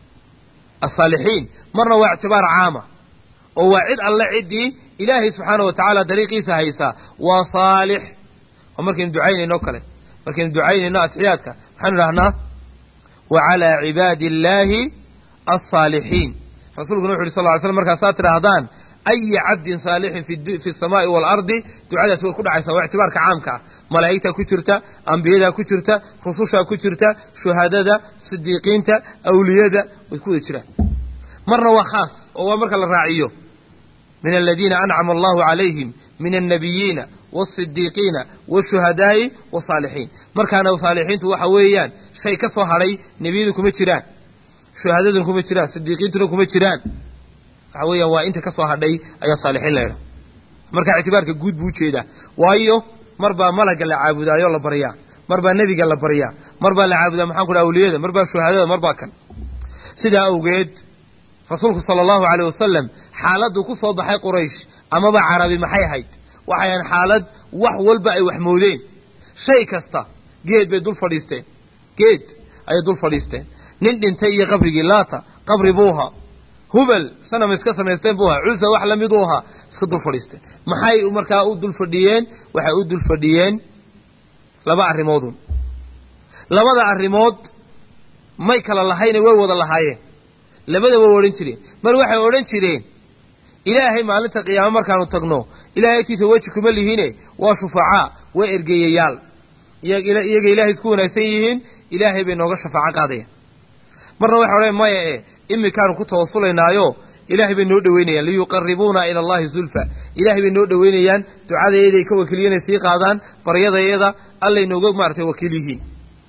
asaalixiin marna waa ictibaar caama oo waa cid alle ciddii ilaahay subxaana wa tacaala dariiqiisa haysaa waa saalix oo markaynu ducaynayno kale markaynu ducaynayno atixiyaadka maxaanu idhahnaa wa calaa cibaadi illaahi alsaalixiin rasuulkuna wuxu uhi sal ly slam markaasaad tidhaahdaan aya cabdin saalixin fi samaa'i waalardi ducadaas way ku dhacaysaa waa ictibaarka caamka ah malaa'igtaa ku jirta ambiyadaa ku jirta rusushaa ku jirta shuhadada sidiiqiinta awliyada way ku wada jiraan marna waa khaas oo waa marka la raaciyo min aladiina ancama allahu calayhim min annabiyiina waasidiiqiina waashuhadaa'i wasaalixiin markaana saalixiintu waxa weeyaan shay ka soo hadhay nebiyadu kuma jiraan shuhadaduna kuma jiraan sidiiqiintuna kuma jiraan waxa weeyaan waa inta ka soo hadhay ayaa saalixiin la ydhaha marka ictibaarka guud buu ujeedaa waayo mar baa malagga la caabudaayo la baryaa mar baa nebiga la baryaa mar baa la caabudaa maxaan ku dhaha awliyada mar baa shuhadada mar baa kan sidaa awgeed rasuulku sala allahu caleyh wasalam xaaladdu ku soo baxay quraysh amaba carabi maxay ahayd waxay ahayn xaalad wax walba ay wax moodeen shay kasta geed bay dul fadhiisteen geed ayay dul fadhiisteen nin dhintay iyo qabrigii laata qabri buu ahaa hubal sanam iska samaysteen buu ahaa cusa wax lamid u ahaa iska dul fadhiisteen maxay markaa u dul fadhiyeen waxay u dul fadhiyeen laba arrimoodun labada arrimood may kala lahayne way wada lahaayeen labadaba way odhan jireen mar waxay odhan jireen ilaahay maalinta qiyaamo markaanu tagno ilahay agtiisa weji kuma lihiine waa shufacaa waa ergeeyayaal iyaga ilaahay isku wanaagsan yihiin ilaahay bay nooga shafaaco qaadayaan marna waxay odhan maya e iminkaanu ku tawasulaynaayo ilaahay bay noo dhoweynayaan liyuqaribuuna ila allahi zulfa ilaahay bay noo dhoweynayaan ducadayaday ka wakiiliyanay sii qaadaan baryadayada allay nooga maaratay wakiil yihiin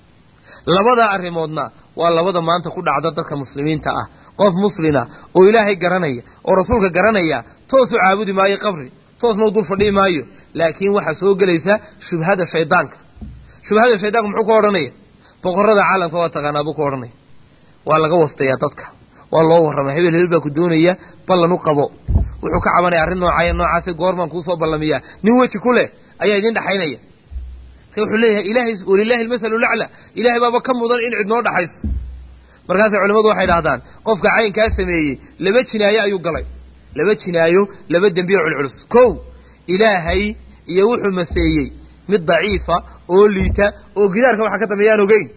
labada arrimoodna waa labada maanta ku dhacda dadka muslimiinta ah qof muslina oo ilaahay garanaya oo rasuulka garanaya toos u caabudi maayo qabri toosna u dul fadhihi maayo laakiin waxaa soo gelaysa shubhada shaydaanka shubhada shaydaanka muxuu ka odhanaya boqorada caalamka waa taqaanaa buu ka odhanaya waa laga wastayaa dadka waa loo warramay hebel hebel baa ku doonaya ballan u qabo wuxuu ka cabanaya arrin noocaya noocaasi goormaan kuusoo ballamiyaa nin weji ku leh ayaa idin dhexaynaya marka wuxuu leeyahay ilaahay walilahi almasalu lacla ilahay baaba ka mudan in cid noo dhaxayso markaasay culimmadu waxay dhahdaan qofka caynkaa sameeyey laba jinaayo ayuu galay laba jinaayo laba dembiyo culculus kow ilaahay iyo wuxuu maseeyey mid daciifa oo liita oo gidaarka waxa ka dambeeya aan ogeyn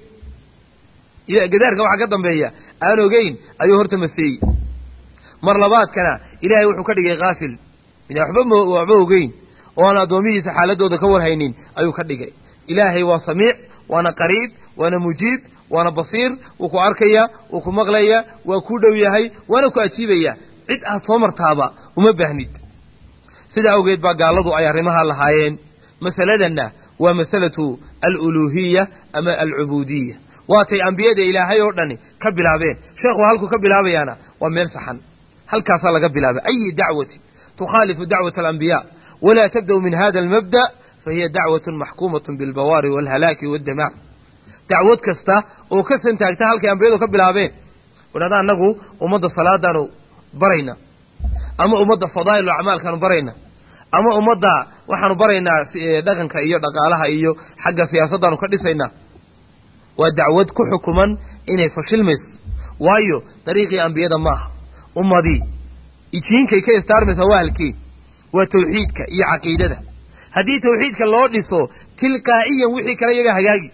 gidaarka waxa ka dambeeya aan ogeyn ayuu horta maseeyey mar labaadkana ilaahay wuxuu ka dhigay kaafil mid waxba waxba ogeyn oo aan addoomihiisa xaaladooda ka warhaynin ayuu ka dhigay ilaahay waa samiic waana qariib waana mujiib waana basiir wuu ku arkaya wuu ku maqlaya waa ku dhow yahay waana ku ajiibaya cid aad soo martaaba uma baahnid sidaa awgeed baa gaalladu ay arrimaha lahaayeen masaladanna waa masalatu aluluuhiya ama alcubuudiya waatay ambiyada ilaahay oo dhani ka bilaabeen sheekhu halkuu ka bilaabayaana waa meel saxan halkaasaa laga bilaaba ayi dacwatin tukhaalifu dacwat alambiya walaa tabda'u min hada almabda fahiya dacwatun maxkuumatun bilbawaari waalhalaaki waddamaar dacwad kasta oo ka santaagta halkay ambiyadu ka bilaabeen wadhahda annagu ummadda salaadaanu barayna ama ummadda fadaa'il acmaalkaanu barayna ama ummadda waxaanu baraynaa dhaqanka iyo dhaqaalaha iyo xagga siyaasaddaanu ka dhisaynaa waa dacwad ku xukuman inay fashilmayso waayo dariiqii ambiyada maaha ummadii ijiinkay ka istaarmaysaa waa halkii waa tawxiidka iyo caqiidada haddii tawxiidka loo dhiso tilqaa'iyan wixii kale iyaga hagaagi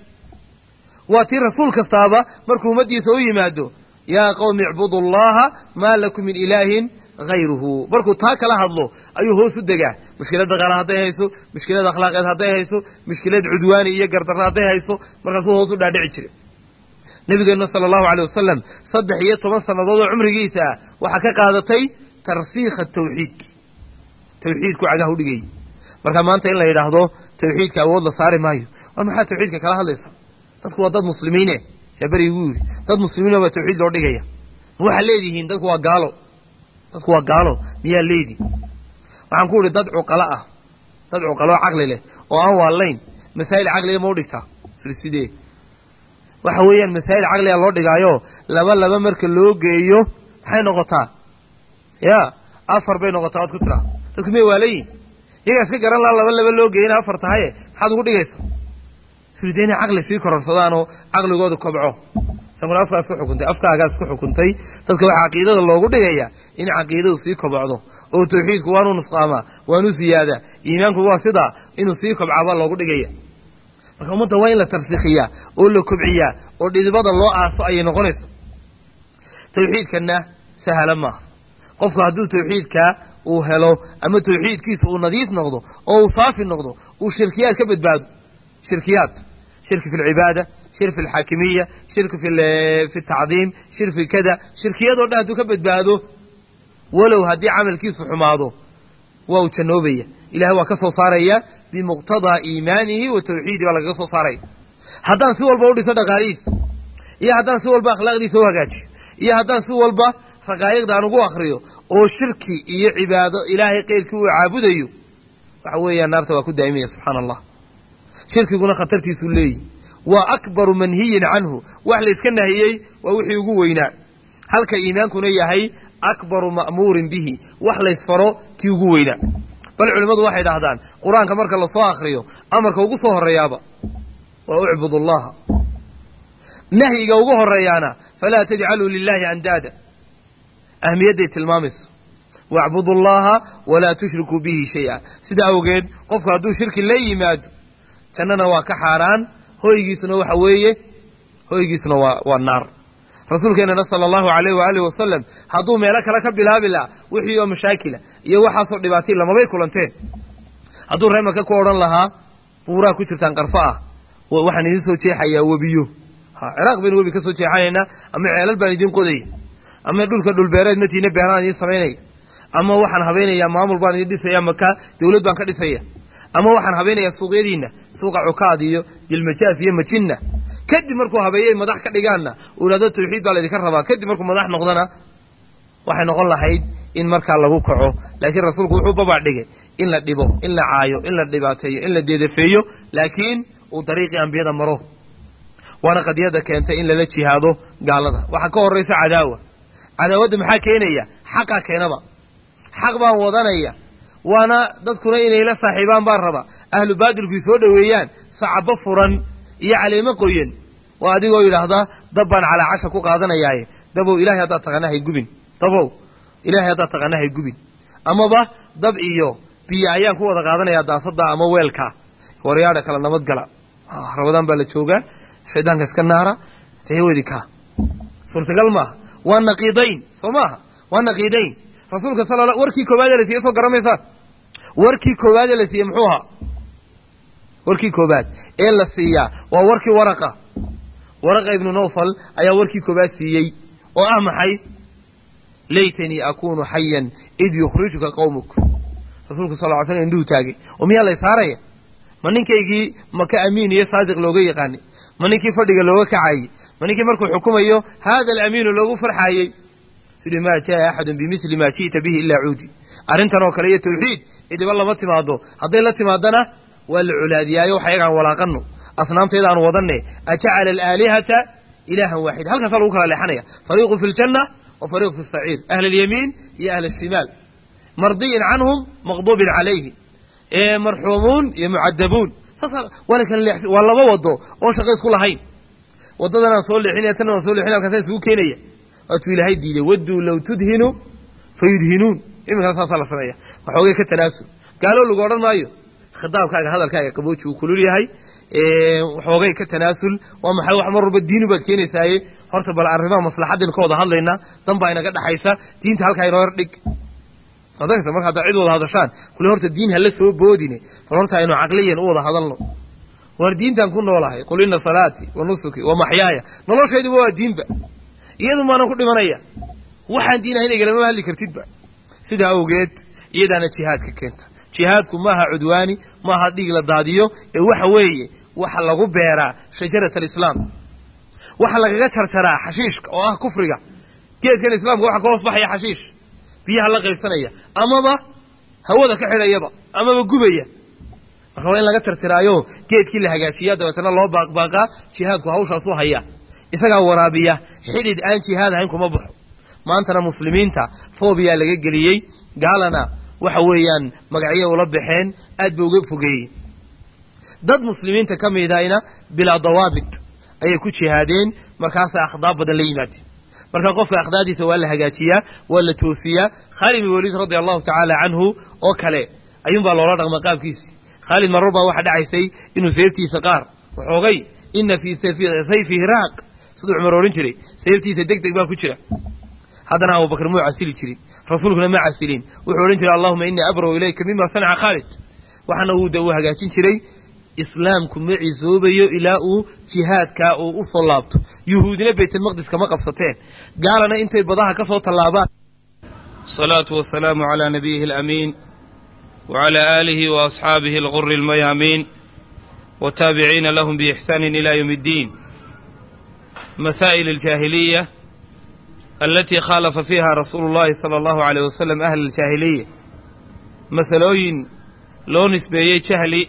waa tii rasuul kastaaba markuu ummaddiisa u yimaado yaa qowmi icbudu allaha maa lakum min ilaahin hayruhu markuu taa kala hadlo ayuu hoos u degaa mushkilad dhaqaala hadday hayso mushkilad akhlaaqeed hadday hayso mushkilad cudwaani iyo gardarra hadday hayso markaasuu hoos u dhaadhici jiray nabigeenna sala allahu aleyh wasalam saddex iyo toban sannadood oo cumrigiisa ah waxaa ka qaadatay tarsiikha tawxiidki tawxiidku cagaha udhigayay marka maanta in la yidhaahdo tawxiidka awood la saari maayo war maxaa tawxiidka kala hadlaysa dadku waa dad muslimiine yaa beriguu yidhi dad muslimiino baa tawxiid loo dhigaya ma waxaa leedihiin dadku waa gaalo dadku waa gaalo miyaa leedi waxaan ku idhi dad cuqalo ah dad cuqalo caqli leh oo aan waalayn masaa'il caqliga ma u dhigtaa sidee waxa weeyaan masaa'il caqliga loo dhigaayo laba laba marka loo geeyo maxay noqotaa ya afar bay noqotaa waad ku tiraa dadku miyay waalayin iyagaa iska garan laha laba laba loo geeyana afar tahaye maxaad ugu dhigaysa surde inay caqli sii kororsadaanoo caqligooda kobco isaguna afkaas ku xukuntay afkaagaas ku xukuntay dadka waxaa caqiidada loogu dhigaya in caqiidadu sii kobocdo oo tawxiidku waanu nusqaamaa waanu ziyaadaa iimaanku waa sidaa inuu sii kobcaabaa loogu dhigaya marka ummadda waa in la tarsiikhiyaa oo la kobciyaa oo dhidibada loo aaso ayay noqonaysa tawxiidkanna sahla maaha qofku hadduu tawxiidka uu helo ama tawxiidkiisa uu nadiif noqdo oo uu saafi noqdo uu shirkiyaad ka badbaado shirkiyaad shirki fi lcibaada shir fi alxaakimiya shirki fi fi tacdiim shir fi kada shirkiyadoo dhan hadduu ka badbaado walow haddii camalkiisu xumaado waa uu jannoobaya ilahay waa ka soo saaraya bimuqtadaa iimaanihi wa tawxiidi baa lagaga soo saaraya haddaan si walba u dhiso dhaqaalihiisa iyo haddaan si walba akhlaaqdiisa u hagaajiyo iyo haddaan si walba raqaa'iqda aan ugu akriyo oo shirki iyo cibaado ilaahay keyrkii uu caabudayo waxa weeyaan naarta waa ku daa'imaya subxaana allah shirkiguna khatartiisuu leeyihi waa akbaru manhiyin canhu wax layska nahiyey waa wixii ugu weynaa halka iimaankuna yahay akbaru ma'muurin bihi wax laysfaro kii ugu weynaa bal culimmadu waxay dhahdaan qur-aanka marka lasoo akriyo amarka ugu soo horreeyaaba waa ucbud allaha nahyiga ugu horreeyaana falaa tajcaluu lilaahi andaada ahmiyadday tilmaamaysa wacbudu allaha walaa tushrikuu bihi shay-a sidaa awgeed qofku hadduu shirki la yimaado jannana waa ka xaaraan hoygiisuna waxa weeye hoygiisuna waa waa naar rasuulkeennana sala allahu alayh waaalih wasalam hadduu meelo kale ka bilaabi laha wixii oo mashaakila iyo waxaasoo dhibaatay lamabay kulanteen hadduu reemaka ku odhan lahaa buuraha ku jirtaan qarfo ah waxaan idiin soo jeexayaa webiyo ha ciraaq baynu webi ka soo jeexanaynaa ama ceelal baan idiin qodaya ama dhulka dhulbeereed matiina beeraan idiin samaynaya ama waxaan habaynayaa maamul baan idiin dhisaya maka dawlad baan ka dhisaya ama waxaan habaynayaa suuqyadiinna suuqa cukaad iyo dilmajaaf iyo majinna kadib markuu habeeyey madax ka dhigaanna uu idhahdo tawxiid baa laydinka rabaa kadib markuu madax noqdona waxay noqon lahayd in markaa lagu kaco laakiin rasuulku wuxuu babaa dhigay in la dhibo in la caayo in la dhibaateeyo in la deedafeeyo laakiin uu dariiqii ambiyada maro waana qadiyada keentay in lala jihaado gaalada waxaa ka horraysa cadaawa cadaawadda maxaa keenaya xaqaa keenaba xaq baan wadanaya waana dadkuna inay la saaxiibaan baan raba ahlu baadilkuy soo dhoweeyaan sacabo furan iyo caleemo qoyan waa adigoo yidhaahdaa dab baan calaa casha ku qaadanayaaye dabow ilahay haddaad taqaana hay gubin dabow ilahay haddaad taqaana hay gubin amaba dab iyo biyo ayaan ku wada qaadanayaa daasada ama weelka waryaadha kala nabadgala rabadaan baa la joogaa shaydaanka iska naara tewedi ka suurtagal maaha waa naqiidayn soo maaha waa naqiidayn rasuulka sala warkii koowaadee la siiyey soo garamaysaan warkii koowaadee la siiyey muxuu ahaa warkii koowaad ee la siiyaa waa warkii waraqa waraqa ibnu nawfal ayaa warkii koowaad siiyey oo ah maxay laytanii akuunu xayan id yukhrijuka qawmuk rasuulku sal ly slm indhuhu taagay oo miyaa lay saaraya ma ninkaygii maka amiin iyo saadiq looga yaqaanay ma ninkii fadhiga looga kacayey ma ninkii markuu xukumayo haada alamiinu loogu farxaayey sidii maa jaa axadun bimili maa ji'ta bihi ilaa cuudi arrintan oo kale iyo tawxiid cidiba lama timaado hadday la timaadana waa la colaadiyaayo waxa yagaan walaaqano asnaamtayda aan wadanne ajacala alaalihata ilaahan waaxida halkaasaa lagu kala leexanaya fariiqu fi ljanna wa fariiqu fi saciir ahla alyamiin iyo ahla ashimaal mardiyin canhum maqduubin calayhi marxuumuun iyo mucadabuun saas waa la kala leexsi waa laba wado oon shaqo isku lahayn waddadan aan soo leexinaya tan aan soo leexinaya halkaasaan isugu keenaya waatuu ilaahay diiday wadduu low tudhinu fayudhinuun iminkana saasaa la sameeya waxoogay ka tanaasul gaaloo lagu odhan maayo khitaabkaaga hadalkaaga qabooji uu kulul yahay waxoogay ka tanaasul waa maxay wax mar walba diinu baad keenaysaaye horta bal arrimaha maslaxadin ka wada hadlayna dan baa inaga dhaxaysa diinta halkaa inoo yar dhig adarta marka haddaa cid wada hadashaan kule horta diin hala soo boodine bal horta aynu caqliyan u wada hadalno waar diintaan ku noolahay qul ina salaati wa nusuki wa maxyaaya noloshayduba waa diinba iyadu maanan ku dhimanaya waxaan diin ahayn igalama hadli kartidba sidaa awgeed iyadaana jihaadka keenta jihaadku maaha cudwaani maaha dhiig la daadiyo ee waxa weeye waxa lagu beeraa shajarat alislaam waxa lagaga jarjaraa xashiishka oo ah kufriga geedkan islaamka waxa ka hoos baxaya xashiish biyaha la qaybsanaya amaba hawada ka xidhayaba amaba gubaya marka waa in laga tirtiraayo geedkii la hagaajiyaa dabeetana loo baaqbaaqaa jihaadku hawshaasu haya isagaa waraabiya xidhid aan jihaad ahayn kuma baxo maantana muslimiinta foobiyaa laga geliyey gaalana waxa weeyaan magacyo ula baxeen aad ba uga fogeeyey dad muslimiinta ka midayna bilaa dawaabit ayay ku jihaadeen markaasay akhdaab badan la yimaadeen marka qofka akhdaadiisa waa la hagaajiyaa waa la toosiyaa khaalid bin waliid radia allahu tacaala canhu oo kale ayuunbaa loola dhaqma qaabkiisii khaalid marar baa waxaa dhacaysay inuu seeftiisa qaar waxoogay ina fii sayfihi raaq siduu cumar odhan jiray seeftiisa deg deg baa ku jira haddana abubakar muu casili jirin rasuulkuna ma casilin wuxuu odhan jiray allahuma innii abraw ilayka mima sanaca khaalid waxaana uu uu hagaajin jiray islaamku ma cisoobayo ilaa uu jihaadkaa uu u soo laabto yuhuudina baytalmaqdis kama qabsateen gaalana intay badaha ka soo tallaabaan الصلاة والسلام على نبيه الأمين وعلى آله وأصحابه الغر الميامين وتابعين لهم بإحسان إلى يوم الدين مسائل الجاهلية التي خالف فيها رسول الله صلى الله عليه وسلم أهل الجاهلية مسألوين لو نسبيي جهلي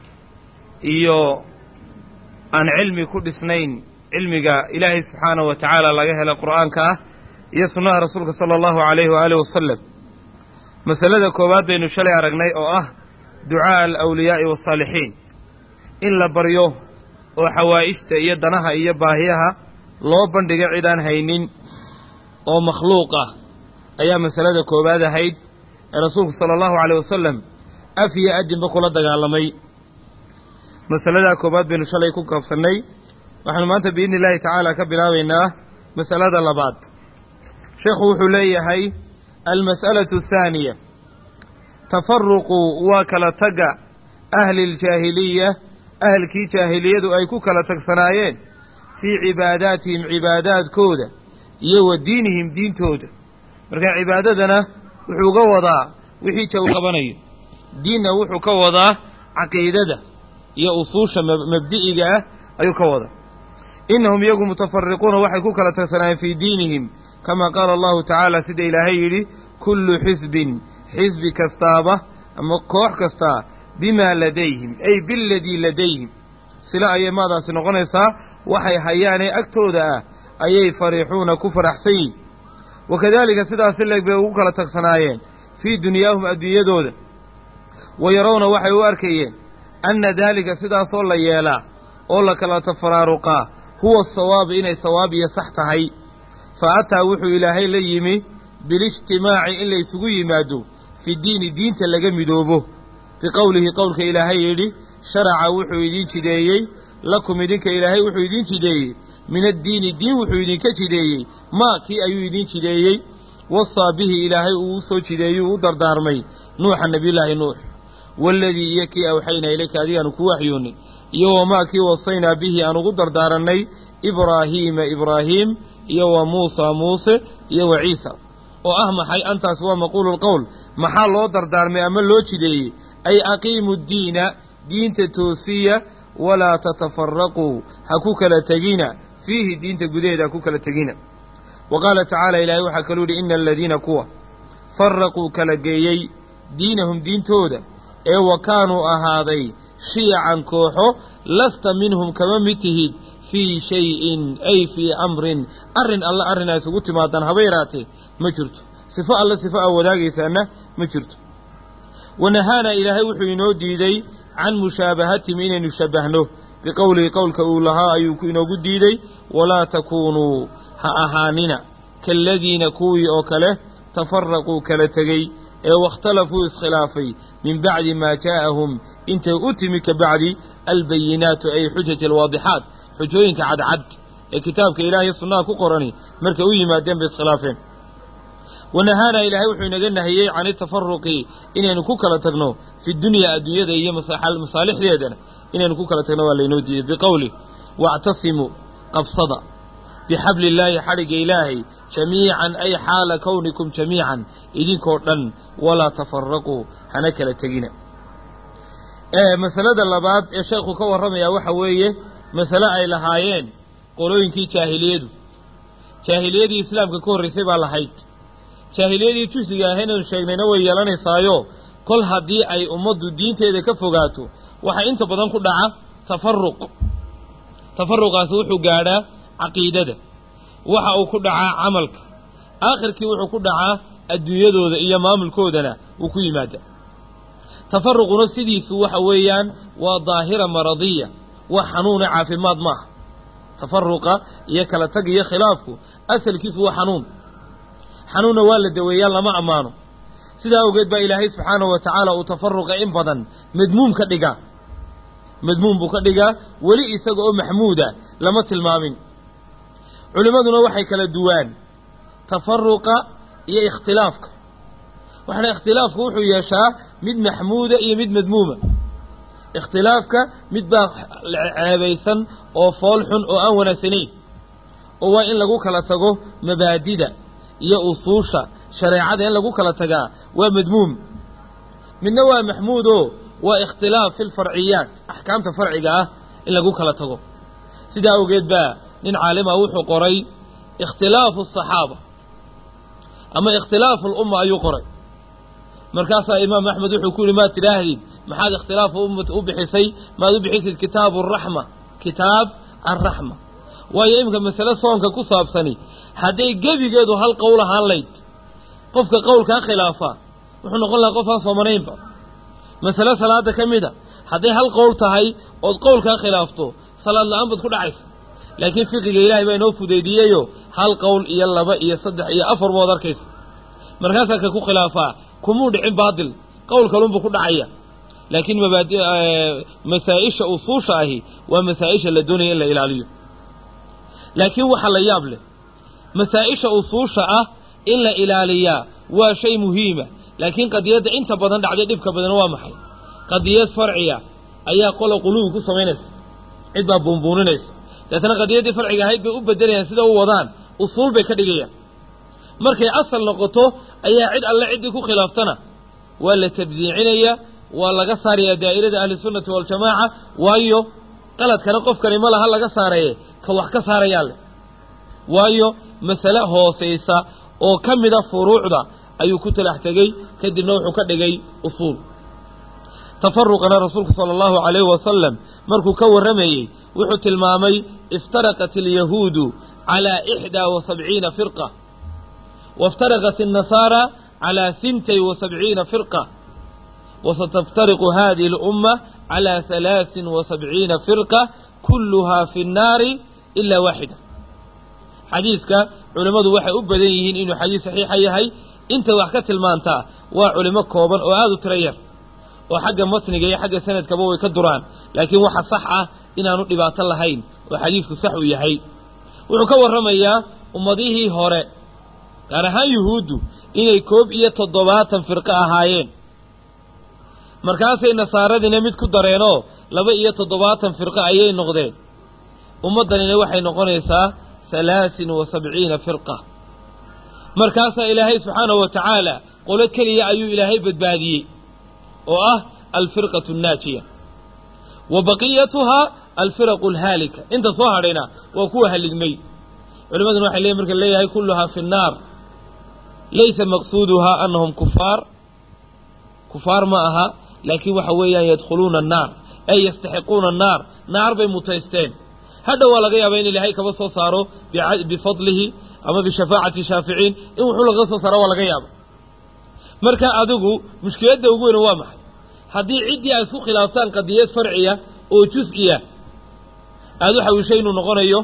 iyo aan cilmi ku dhisnayn cilmiga ilaahay subxaanahu wa tacaala laga hela qur'aanka ah iyo sunnaha rasuulka sala allahu alayhi waaalih wasalam masalada koowaad baynu shalay aragnay oo ah ducaa'a alawliyaa'i wasaalixiin in la baryo oo xawaa'ijta iyo danaha iyo baahiyaha loo bandhiga cid aan haynin oo makhluuq ah ayaa masalada koowaad ahayd ee rasuulku sala allahu alayh wasalam af iyo adinba kula dagaalamay masaladaa koowaad baynu shalay ku kaabsannay waxaanu maanta biidni illaahi tacaala ka bilaabaynaa masalada labaad sheekhu wuxuu leeyahay almas'alatu athaaniya tafaruqu waa kala tagga ahli ljaahiliya ahalkii jaahiliyadu ay ku kala tagsanaayeen fii cibaadaatihim cibaadaadkooda iyo wa diinihim diintooda marka cibaadadana wuxuu ga wadaa wixii jaw qabanayo diinna wuxuu ka wadaa caqiidada iyo usuusha mabdi'iga ah ayuu ka wada innahum iyagu mutafariquuna waxay ku kala tagsanaayeen fii diinihim kamaa qaala allahu tacaala sida ilaahay yidhi kullu xisbin xisbi kastaaba ama koox kastaa bimaa ladayhim ay biladii ladayhim sila ayay maadaasi noqonaysaa waxay hayaanee agtooda ah ayay fariixuuna ku faraxsan yihin wa kadaalika sidaasi leeg bay ugu kala tagsanaayeen fii dunyaahum adduunyadooda wa yarawna waxay u arkayeen anna daalika sidaasoo la yeelaa oo la kala tafaraaruqaa huwa asawaabu inay sawaab iyo sax tahay fa ataa wuxuu ilaahay la yimi bilijtimaaci in la isugu yimaado fi diini diinta laga midoobo biqowlihi qowlka ilaahay yidhi sharaca wuxuu idiin jideeyey lakum idinka ilaahay wuxuu idiin jideeyey min addiini diin wuxuu idinka jideeyey maa kii ayuu idiin jideeyey wasaa bihi ilaahay uu u soo jideeyuu u dardaarmay nuuxa nebiyullaahi nuux waaladii iyo kii awxaynaa ilayka adigaanu ku waxyoonnay iyo wamaa kii wasaynaa bihi aan ugu dardaarannay ibraahiima ibraahiim iyo wa muusaa muuse iyo wa ciisa oo ah maxay antaas waa maquulu lqowl maxaa loo dardaarmay ama loo jideeyey ay aqiimu ddiina diinta toosiya walaa tatafaraquu ha ku kala tegina fiihi diinta gudaheeda ha ku kala tegina wa qaala tacaala ilaahay waxaa kaluu yidhi ina aladiina kuwa faraquu kala geeyey diinahum diintooda ee wa kaanuu ahaaday shiyacan kooxo lasta minhum kama mid tihid fii shayin ay fii amrin arrin alle arrin ay isugu timaadaan haba yaraatee ma jirto sifo alle sifo aa wadaagaysaana ma jirto wanahaana ilaahay wuxuu inoo diiday can mushaabahatihim inaynu shabbahno biqowlihi qowlka uu lahaa ayuu inoogu diiday walaa takuunuu ha ahaanina kaaladiina kuwii oo kale tafaraquu kala tegey ee waاkhtalafuu iskhilaafay min bacdi maa jaa'ahum intay u timi ka bacdi albayinaatu ay xujati alwaadixaat xujooyinka cadcad ee kitaabka ilaahay sunnaha ku qorani markay u yimaadeen bay iskhilaafeen wanahaana ilaahay wuxuu inaga nahiyey can itafaruqi inaynu ku kala tagno fi dunyaa adduunyada iyo masaalixdeedana inaynu ku kala tagno waa laynoo diiday biqowli wactasimuu qabsada bixabli illaahi xadhigga ilaahay jamiican ay xaala kownikum jamiican idinkoo dhan walaa tafaraquu hana kala tegina masalada labaad ee sheekhu ka warramayaa waxa weeye masale ay lahaayeen qolooyinkii jaahiliyadu jaahiliyadii islaamka ka horraysay baa lahayd jaahiliyadii jusiga ahaynaynu sheegnayna way yeelanaysaayo kol haddii ay ummaddu diinteeda ka fogaato waxaa inta badan ku dhaca tafaruq tafaruqaasi wuxuu gaadhaa caqiidada waxa uu ku dhacaa camalka aakhirkii wuxuu ku dhacaa adduunyadooda iyo maamulkoodana wuu ku yimaada tafaruquna sidiisu waxa weeyaan waa daahira maradiya wax xanuuna caafimaad maaha tafaruqa iyo kala tag iyo khilaafku asalkiisu waa xanuun xanuunna waa la daweeyaa lama ammaano sidaa awgeed baa ilaahay subxaanahu wa tacaala uu tafaruqa in badan madmuum ka dhigaa madmuum buu ka dhigaa weli isaga oo maxmuuda lama tilmaamin culimmaduna waxay kala duwaan tafaruqa iyo ikhtilaafka waxaana ikhtilaafku wuxuu yeeshaa mid maxmuuda iyo mid madmuuma ikhtilaafka mid baa ceebaysan oo fool xun oo aan wanaagsanayn oo waa in lagu kala tago mabaadida iyo usuusha shareecada in lagu kala tagaa waa madmuum midna waa maxmuudoo waa ikhtilaaf fi lfarciyaat axkaamta farciga ah in lagu kala tago sidaa awgeed baa nin caalima wuxuu qoray ikhtilaafu asaxaaba ama ikhtilaafu alumma ayuu qoray markaasaa imaam axmed wuxuu ku yihi maad tidhaahdid maxaad ikhtilaafu ummata u bixisay maad u bixisid kitaabu araxma kitaab alraxma waayo iminka masale soonka ku saabsani hadday gebigeedu hal qowl ahaan layd qofka qowlkaa khilaafa wuxuu noqon lahaa qof aan soomanaynba masale salaada ka mida hadday hal qowl tahay ood qowlkaa khilaafto salaad la-aan baad ku dhacaysa laakiin fiqiga ilaahay baa inoo fudeydiyeyoo hal qowl iyo laba iyo saddex iyo afar bood arkaysa markaasaa ka ku khilaafaa kumuu dhicin baatil qowl kalunbuu ku dhacaya laakiin mabaadi masaa-isha usuusha ahi waa masaa-isha la doonaya in la ilaaliyo laakiin waxaa la yaab leh masaa-isha usuusha ah in la ilaaliyaa waa shay muhiima laakiin qadiyadda inta badan dhacday dhibka badan waa maxay qadiyad farciya ayaa qola quluwi ku samaynaysa cid baa buunbuuninaysa deetana qadiyaddii farciga ahayd bay u bedelayaan sida u wadaan usuul bay ka dhigayaan markay asal noqoto ayaa cid alle ciddii ku khilaaftana waa la tabdiicinayaa waa laga saarayaa daa'irada ahlisunnati waljamaaca waayo qaladkana qofkani ma laha laga saaraye ka wax ka saarayaa leh waayo masale hoosaysa oo ka mida furuucda ayuu ku talax tegey kadibna wuxuu ka dhigay usuul tafaruqana rasuulku sala allahu calayhi wasalam markuu ka warramayey wuxuu tilmaamay iftaraqat alyahuudu calaa ixdaa wa sabciina firqa wاftaraqat الnasaara calىa hintay wa sabciina firqa wasataftariqu hadihi اlأumma calىa halaaثin wa sabciina firqa kulluhaa fi الnaari ilaa waaxida xadiidka culimmadu waxay u badan yihiin inuu xadiis saxiixa yahay inta wax ka tilmaantaa waa culimo kooban oo aada u tiro yar oo xagga matniga iyo xagga sanadkaba way ka duraan laakiin waxa sax ah inaanu dhibaato lahayn oo xadiisku sax uu yahay wuxuu ka warramayaa ummadihii hore gaar ahaan yuhuuddu inay koob iyo toddobaatan firqo ahaayeen markaasay nasaaradiina mid ku dareenoo laba iyo toddobaatan firqo ayay noqdeen ummaddanina waxay noqonaysaa halaasin wa sabciina firqa markaasaa ilaahay subxaanahu wa tacaala qolo keliya ayuu ilaahay badbaadiyey oo ah alfirqatu annaajiya wa baqiyatuhaa alfiraqu alhaalika inta soo hadhayna waa kuwa halligmay culimaduna waxay leeyihin marka leeyahay kulluhaa fi nnaar laysa maqsuuduhaa annahum kufaar kufaar ma aha laakiin waxa weeyaan yadkhuluuna annaar ay yastaxiquuna annaar naar bay mutaysteen hadha waa laga yaabaa in ilaahay kaba soo saaro bifadlihi ama bishafaacati shaaficiin in wuxuu laga soo saaro waa laga yaaba marka adigu mushkiladda ugu weyna waa maxay haddii ciddii ay isku khilaaftaan qadiyad farciya oo jus-iya aada u xawishay inuu noqonayo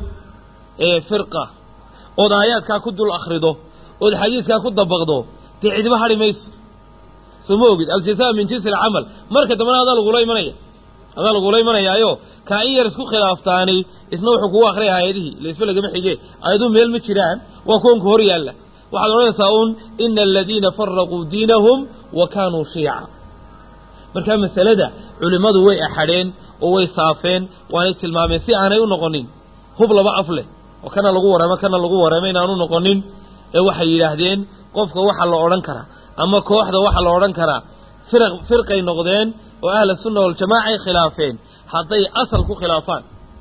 firqa ood aayaadkaa ku dul akhrido ood xadiidkaa ku dabaqdo dee cidiba hadhi mayso soo ma ogid aljazaa min jinsi alcamal marka dambena adaa lagula imanaya adaa lagula imanayaayo kaa in yar isku khilaaftaani isna wuxuu kugu akhriyay aayadihii laisba lagama xige aayaduu meel ma jiraan waa kuwanka hor yaalla waxaad odhanaysaa uun ina aladiina faraquu diinahum wa kaanuu shiica markaa masalada culimmadu way axadheen oo way saafeen waanay tilmaameen si aanay u noqonin hub laba af leh oo kana lagu waramo kana lagu waramo inaanu noqonin ee waxay yidhaahdeen qofka waxa la odhan karaa ama kooxda waxa la odhan karaa firaq firqay noqdeen oo ahla sunna waljamaaca ay khilaafeen hadday asal ku khilaafaan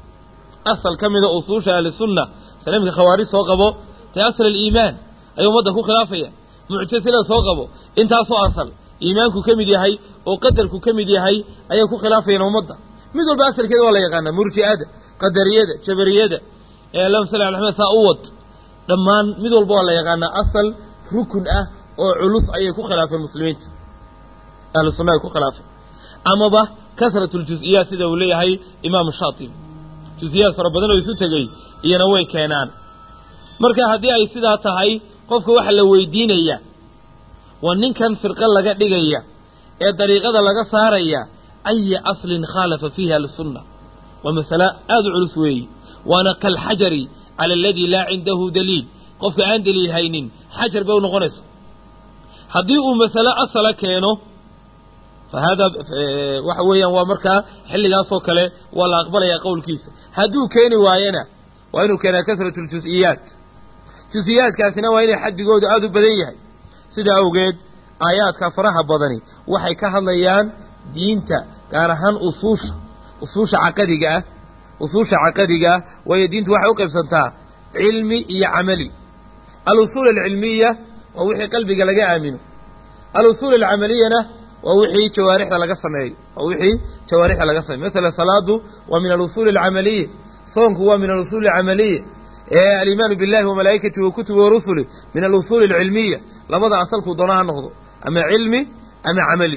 asal ka mida usuusha ahlisunna saliimka khawaarij soo qabo dee asal aliimaan ayuu ummadda ku khilaafaya muctasila soo qabo intaasoo asal iimaanku ka mid yahay oo qadarku ka mid yahay ayay ku khilaafayaan ummadda mid walba asalkeeda waa la yaqaanaa murji'ada qadariyada jabariyada ee allahuma salli ala axmed saa u wad dhammaan mid walba waa la yaqaanaa asal rukun ah oo culus ayay ku khilaafeen muslimiinta ahlu sunna ay ku khilaafeen amaba kasratu ljus-iyaat sida uu leeyahay imaamu shaatibi jus-iyaad fara badan oo isu tegey iyana way keenaan marka haddii ay sidaa tahay qofka waxa la weydiinaya waa ninkan firqo laga dhigaya ee dariiqada laga saaraya aya aslin khaalafa fiiha lisunna waa masale aada u culus weeye waana kalxajari cala aladii laa cindahu daliil qofka aan daliil haynin xajar bay u noqonaysa haddii uu masale asala keeno fa haadaa waxa weeyaan waa markaa xilligaasoo kale waa la aqbalayaa qowlkiisa hadduu keeni waayana waa inuu keenaa kasratu ljus-iyaat jus-iyaadkaasina waa inay xadigoodu aada u badan yahay sidaa awgeed aayaadka faraha badani waxay ka hadlayaan diinta gaar ahaan usuusha usuusha caqadiga ah usuusha caqadiga ah waayo diintu waxay u qaybsantaa cilmi iyo camali alusuul alcilmiya waa wixii qalbiga laga aamino alusuul alcamaliyana waa wixii jawaarixda laga sameeyo waa wixii jawaarixda laga sameeyo masalan salaadu waa min alusuuli alcamaliya soonku waa min alusuuli alcamaliya alimaanu billahi wa malaa'ikatihi wa kutubi wa rusuli min alusuuli alcilmiya labada asalkuu doona ha noqdo ama cilmi ama camali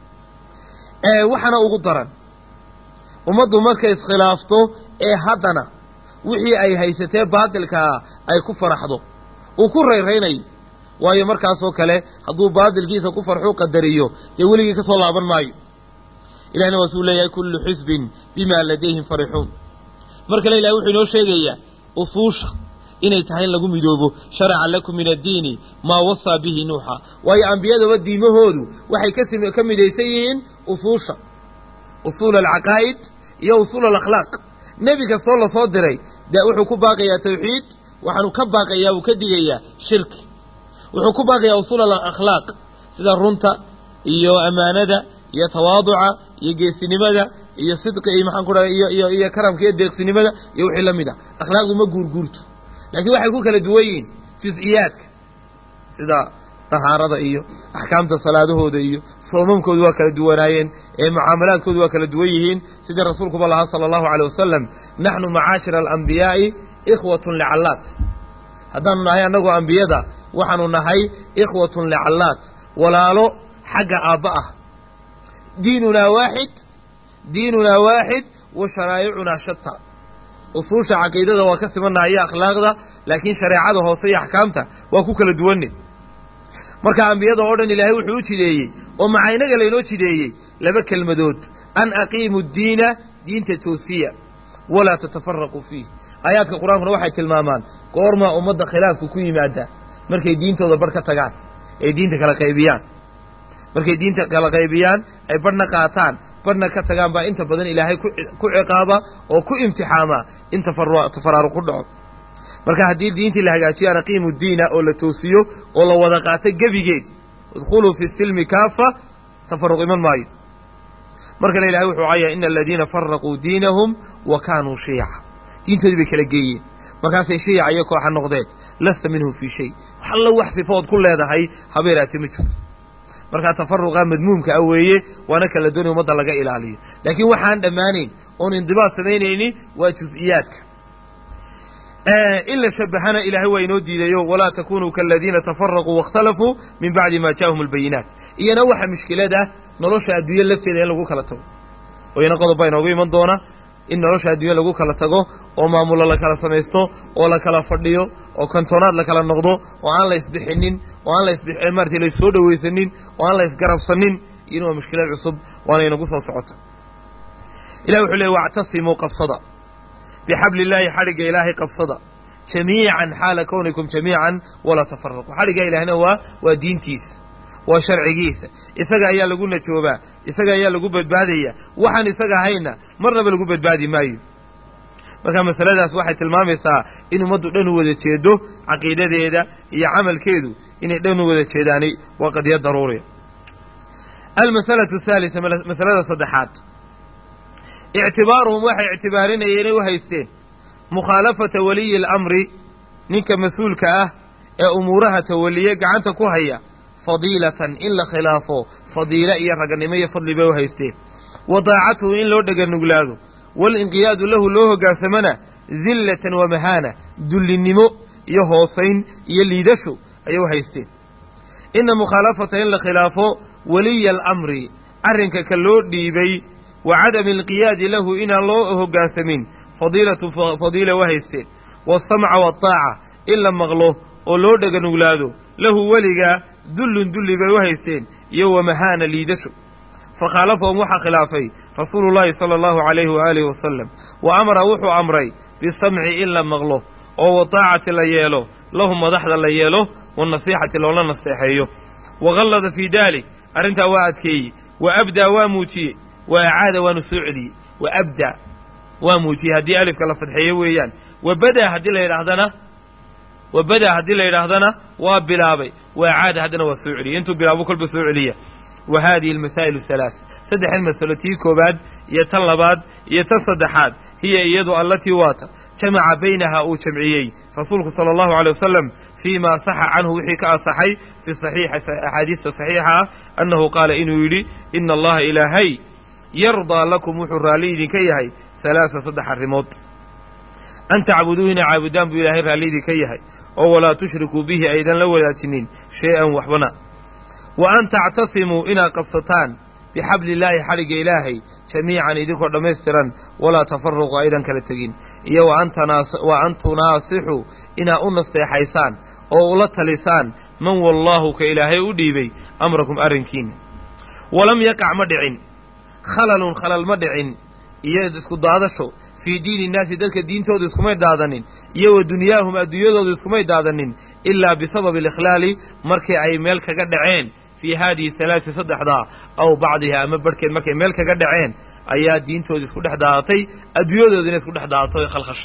waxaana ugu daran ummaddu markay iskhilaafto ee haddana wixii ay haysatee baatilkaa ay ku faraxdo uu ku rayraynayo waayo markaasoo kale hadduu baatilkiisa ku farxuu qadariyo dee weligii ka soo laaban maayo ilahna waasuu leeyahay kullu xisbin bimaa ladayhim farixuun mar kale ilahay wuxuu inoo sheegayaa usuusha inay tahay in lagu midoobo sharaca lakum min addiini maa wasaa bihi nuuxa waayo ambiyadaba diimahoodu waxay kasi ka midaysan yihiin usuusha usuul alcaqaa'id iyo usuul alakhlaaq nebi kastoo lasoo diray dee wuxuu ku baaqayaa tawxiid waxaanu ka baaqayaa uu ka digayaa shirki wuxuu ku baaqayaa usuul alakhlaaq sida runta iyo ammaanada iyo tawaaduca iyo geesinimada iyo sidqi iyo maxaan ku dhaha iyo iyo iyo karamka iyo deeqsinimada iyo wixii la mid ah akhlaaqdu ma guurguurto laakiin waxay ku kala duwan yihiin jus-iyaadka sida tahaarada iyo axkaamta salaadahooda iyo soomamkoodu waa kala duwanaayeen ee mucaamalaadkoodu waa kala duwan yihiin sidii rasuulkuba lahaa sala allahu caleyh wasalam naxnu macaashira alambiyaai ikhwatun licallaat haddaanu nahay annagu ambiyada waxaanu nahay ikhwatun licallaat walaalo xagga aabba ah diinunaa waaxid diinunaa waaxid wa sharaa'icunaa shata usuusha caqiidada waa ka simannaha iyo akhlaaqda laakiin shareecada hoose iyo axkaamta waa ku kala duwanne marka ambiyada oo dhan ilaahay wuxuu u jideeyey oo macaynaga laynoo jideeyey laba kelmadood an aqiimu ddiina diinta toosiya walaa tatafaraquu fiih aayaadka qur-aankuna waxay tilmaamaan goormaa ummadda khilaafku ku yimaada markay diintooda barh ka tagaan ay diinta kala qaybiyaan markay diinta kala qaybiyaan ay barhna qaataan barhna ka tagaan baa inta badan ilaahay ku ciqaaba oo ku imtixaama in tafaraaruq ku dhaco marka haddii diintii la hagaajiyo an aqiimu diina oo la toosiyo oo la wada qaato gebigeed idkhuluu fi silmi kaafa tafaruq iman maayo mar kale ilahay wuxuu caya ina aladiina faraquu diinahum wa kaanuu shiyaca diintoodii bay kala geeyeen markaasay shiyaca iyo kooxa noqdeen lasta minhum fii shay wax alla wax sifood ku leedahay habeeraate ma jirto markaa tafaruqa madmuumka ah weeye waana kala doonay ummadda laga ilaaliyo laakiin waxaan dhammaanayn oon indibaad samaynaynin waa jus-iyaadka in la shabahana ilaahay waa inoo diidayo walaa takunuu kaaladiina tafaraquu waاkhtalafuu min bacdi ma jaءahum albayinaat iyana waxa mushkilada nolosha adduunya lafteeda in lagu kala tago oo iyana qodob baa inoogu iman doona in nolosha adduunya lagu kala tago oo maamulo la kala samaysto oo la kala fadhiyo oo kantonaad la kala noqdo oo aan la isbixinin oo aan la maarata la soo dhawaysanin oo aan la isgarabsanin iyana waa mushkilad cusub waana inagu soo socota ilahi wuxuu leey wactasimuu qabsada bixabli illaahi xadhigga ilaahay qabsada jamiican xaala kownikum jamiican walaa tafaraquu xadhigga ilaahna waa waa diintiisa waa sharcigiisa isaga ayaa lagu najoobaa isaga ayaa lagu badbaadaya waxaan isaga ahayna marnaba lagu badbaadi maayo marka masaladaas waxay tilmaamaysaa in ummaddu dhan u wada jeedo caqiidadeeda iyo camalkeedu inay dhan u wada jeedaani waa qadiya daruuriya almasalatu ahaalisa masalada saddexaad ictibaaruhum waxay ictibaarinayeen inay u haysteen mukhaalafata waliyi alamri ninka mas-uulka ah ee umuuraha tawaliye gacanta ku haya fadiilatan in la khilaafo fadiilo iyo raganimo iyo fadli bay u haysteen wa daacatuhu in loo dheganuglaado waalinqiyaadu lahu loo hoggaansamana dillatan wa mahaana dullinnimo iyo hoosayn iyo liidasho ayay u haysteen inna mukhaalafata in la khilaafo waliya alamri arrinka ka loo dhiibay wa cadami alqiyaadi lahu inaan loo hoggaansamin fadiilatu fadiila u haysteen waasamca waataaca in la maqlo oo loo dheganuglaado lahu weliga dullun dulli bay u haysteen iyo wa mahaana liidasho fakhaalafahum waxaa khilaafay rasuulu llaahi sala allahu calayhi waaalihi wasalam wa amara wuxuu amray bisamci in la maqlo oo wataacati la yeelo lahum madaxda la yeelo wanasiixati loola nasteexeeyo wa gallada fii daalik arrintaa waa adkeeyey wa abdaa waa muujiyey wa acaada waanu soo celiyey wa abdaa waa muujiyey haddii alifka la fadxeeyo weeyaan wa badaa haddii la yidhaahdana wa badaa haddii la yidhaahdana waa bilaabay wa acaada haddana waa soo celiyey intuu bilaabo kolba soo celiya wa haadihi almasaa'il halaas saddexdan masalo tii koobaad iyo tan labaad iyo tan saddexaad hiya iyadu allatii waata jamaca baynaha uu jamciyey rasuulku sala allahu alay wasalam fii ma saxa canhu wixii ka asaxay fi saxiixi axaadiista saxiixa ah annahu qaala inuu yidhi ina allaha ilaahay yardaa lakum wuxuu raalli idinka yahay halaasa saddex arrimood an tacbuduu inay caabudaan buu ilaahay raalli idinka yahay oo walaa tushrikuu bihi aydan la wadaajinin shay-an waxbana wa an tactasimuu inaad qabsataan bixabli illaahi xadhigga ilaahay jamiican idinkoo dhammaystiran walaa tafaruqu aydan kala tegin iyo wa an tunaasixuu inaad u nasteexaysaan oo ula talisaan man wallaahu ka ilaahay u dhiibay amrakum arrinkiina walam yaqac ma dhicin khalalun khalal ma dhicin iyo isku daadasho fii diini innaasi dadka diintooda iskumay daadanin iyo wa dunyaahum adduunyadooda iskumay daadanin ilaa bisababi alikhlaali markii ay meel kaga dhaceen fii haadihi halaasi saddexdaa aw bacdiha ama barhkeed markay meel kaga dhaceen ayaa diintooda isku dhex daadatay adduunyadoodina isku dhex daadato ee khalkhasha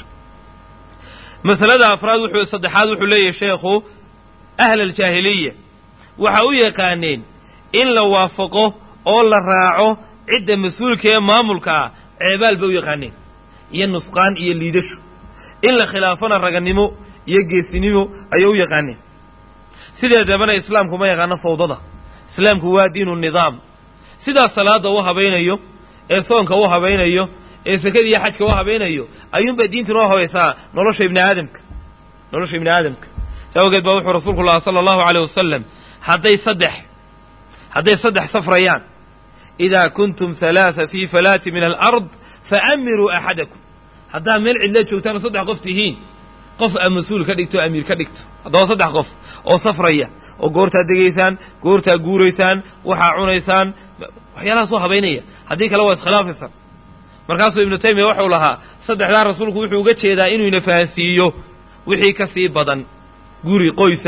masalada afraad wuxuu saddexaad wuxuu leeyahay sheekhu ahla aljaahiliya waxa u yaqaaneen in la waafaqo oo la raaco cidda mas-uulka ee maamulka ah ceebaal bay u yaqaaneen iyo nusqaan iyo liidasho in la khilaafana raganimo iyo geesinimo ayay u yaqaaneen sideedabana islaamku ma yaqaano fawdada islaamku waa diinu nidaam sidaas salaadda u habaynayo ee soonka u habaynayo ee sekada iyo xajka u habaynayo ayuunbaa diinta noo habaysaa nolosha ibni aadamka nolosha ibni aadamka saa awgeed baa wuxuu rasuulku lahaa sala allahu aleyh wasalam hadday saddex hadday saddex safrayaan idaa kuntum halaasa fii falaati min alard faamiruu axadakum haddaad meel cidla joogtaan saddex qof tihiin qof aa mas-uul ka dhigto o amiir ka dhigto haddaba saddex qof oo safraya oo goortaad degaysaan goortaad guuraysaan waxaa cunaysaan waxyaalahaas u habaynaya haddii kale waa iskhilaafaysaan markaasuu ibnu taymiya waxau lahaa saddexdaa rasuulku wuxuu uga jeedaa inuu ina fahansiiyo wixii ka sii badan guri qoysa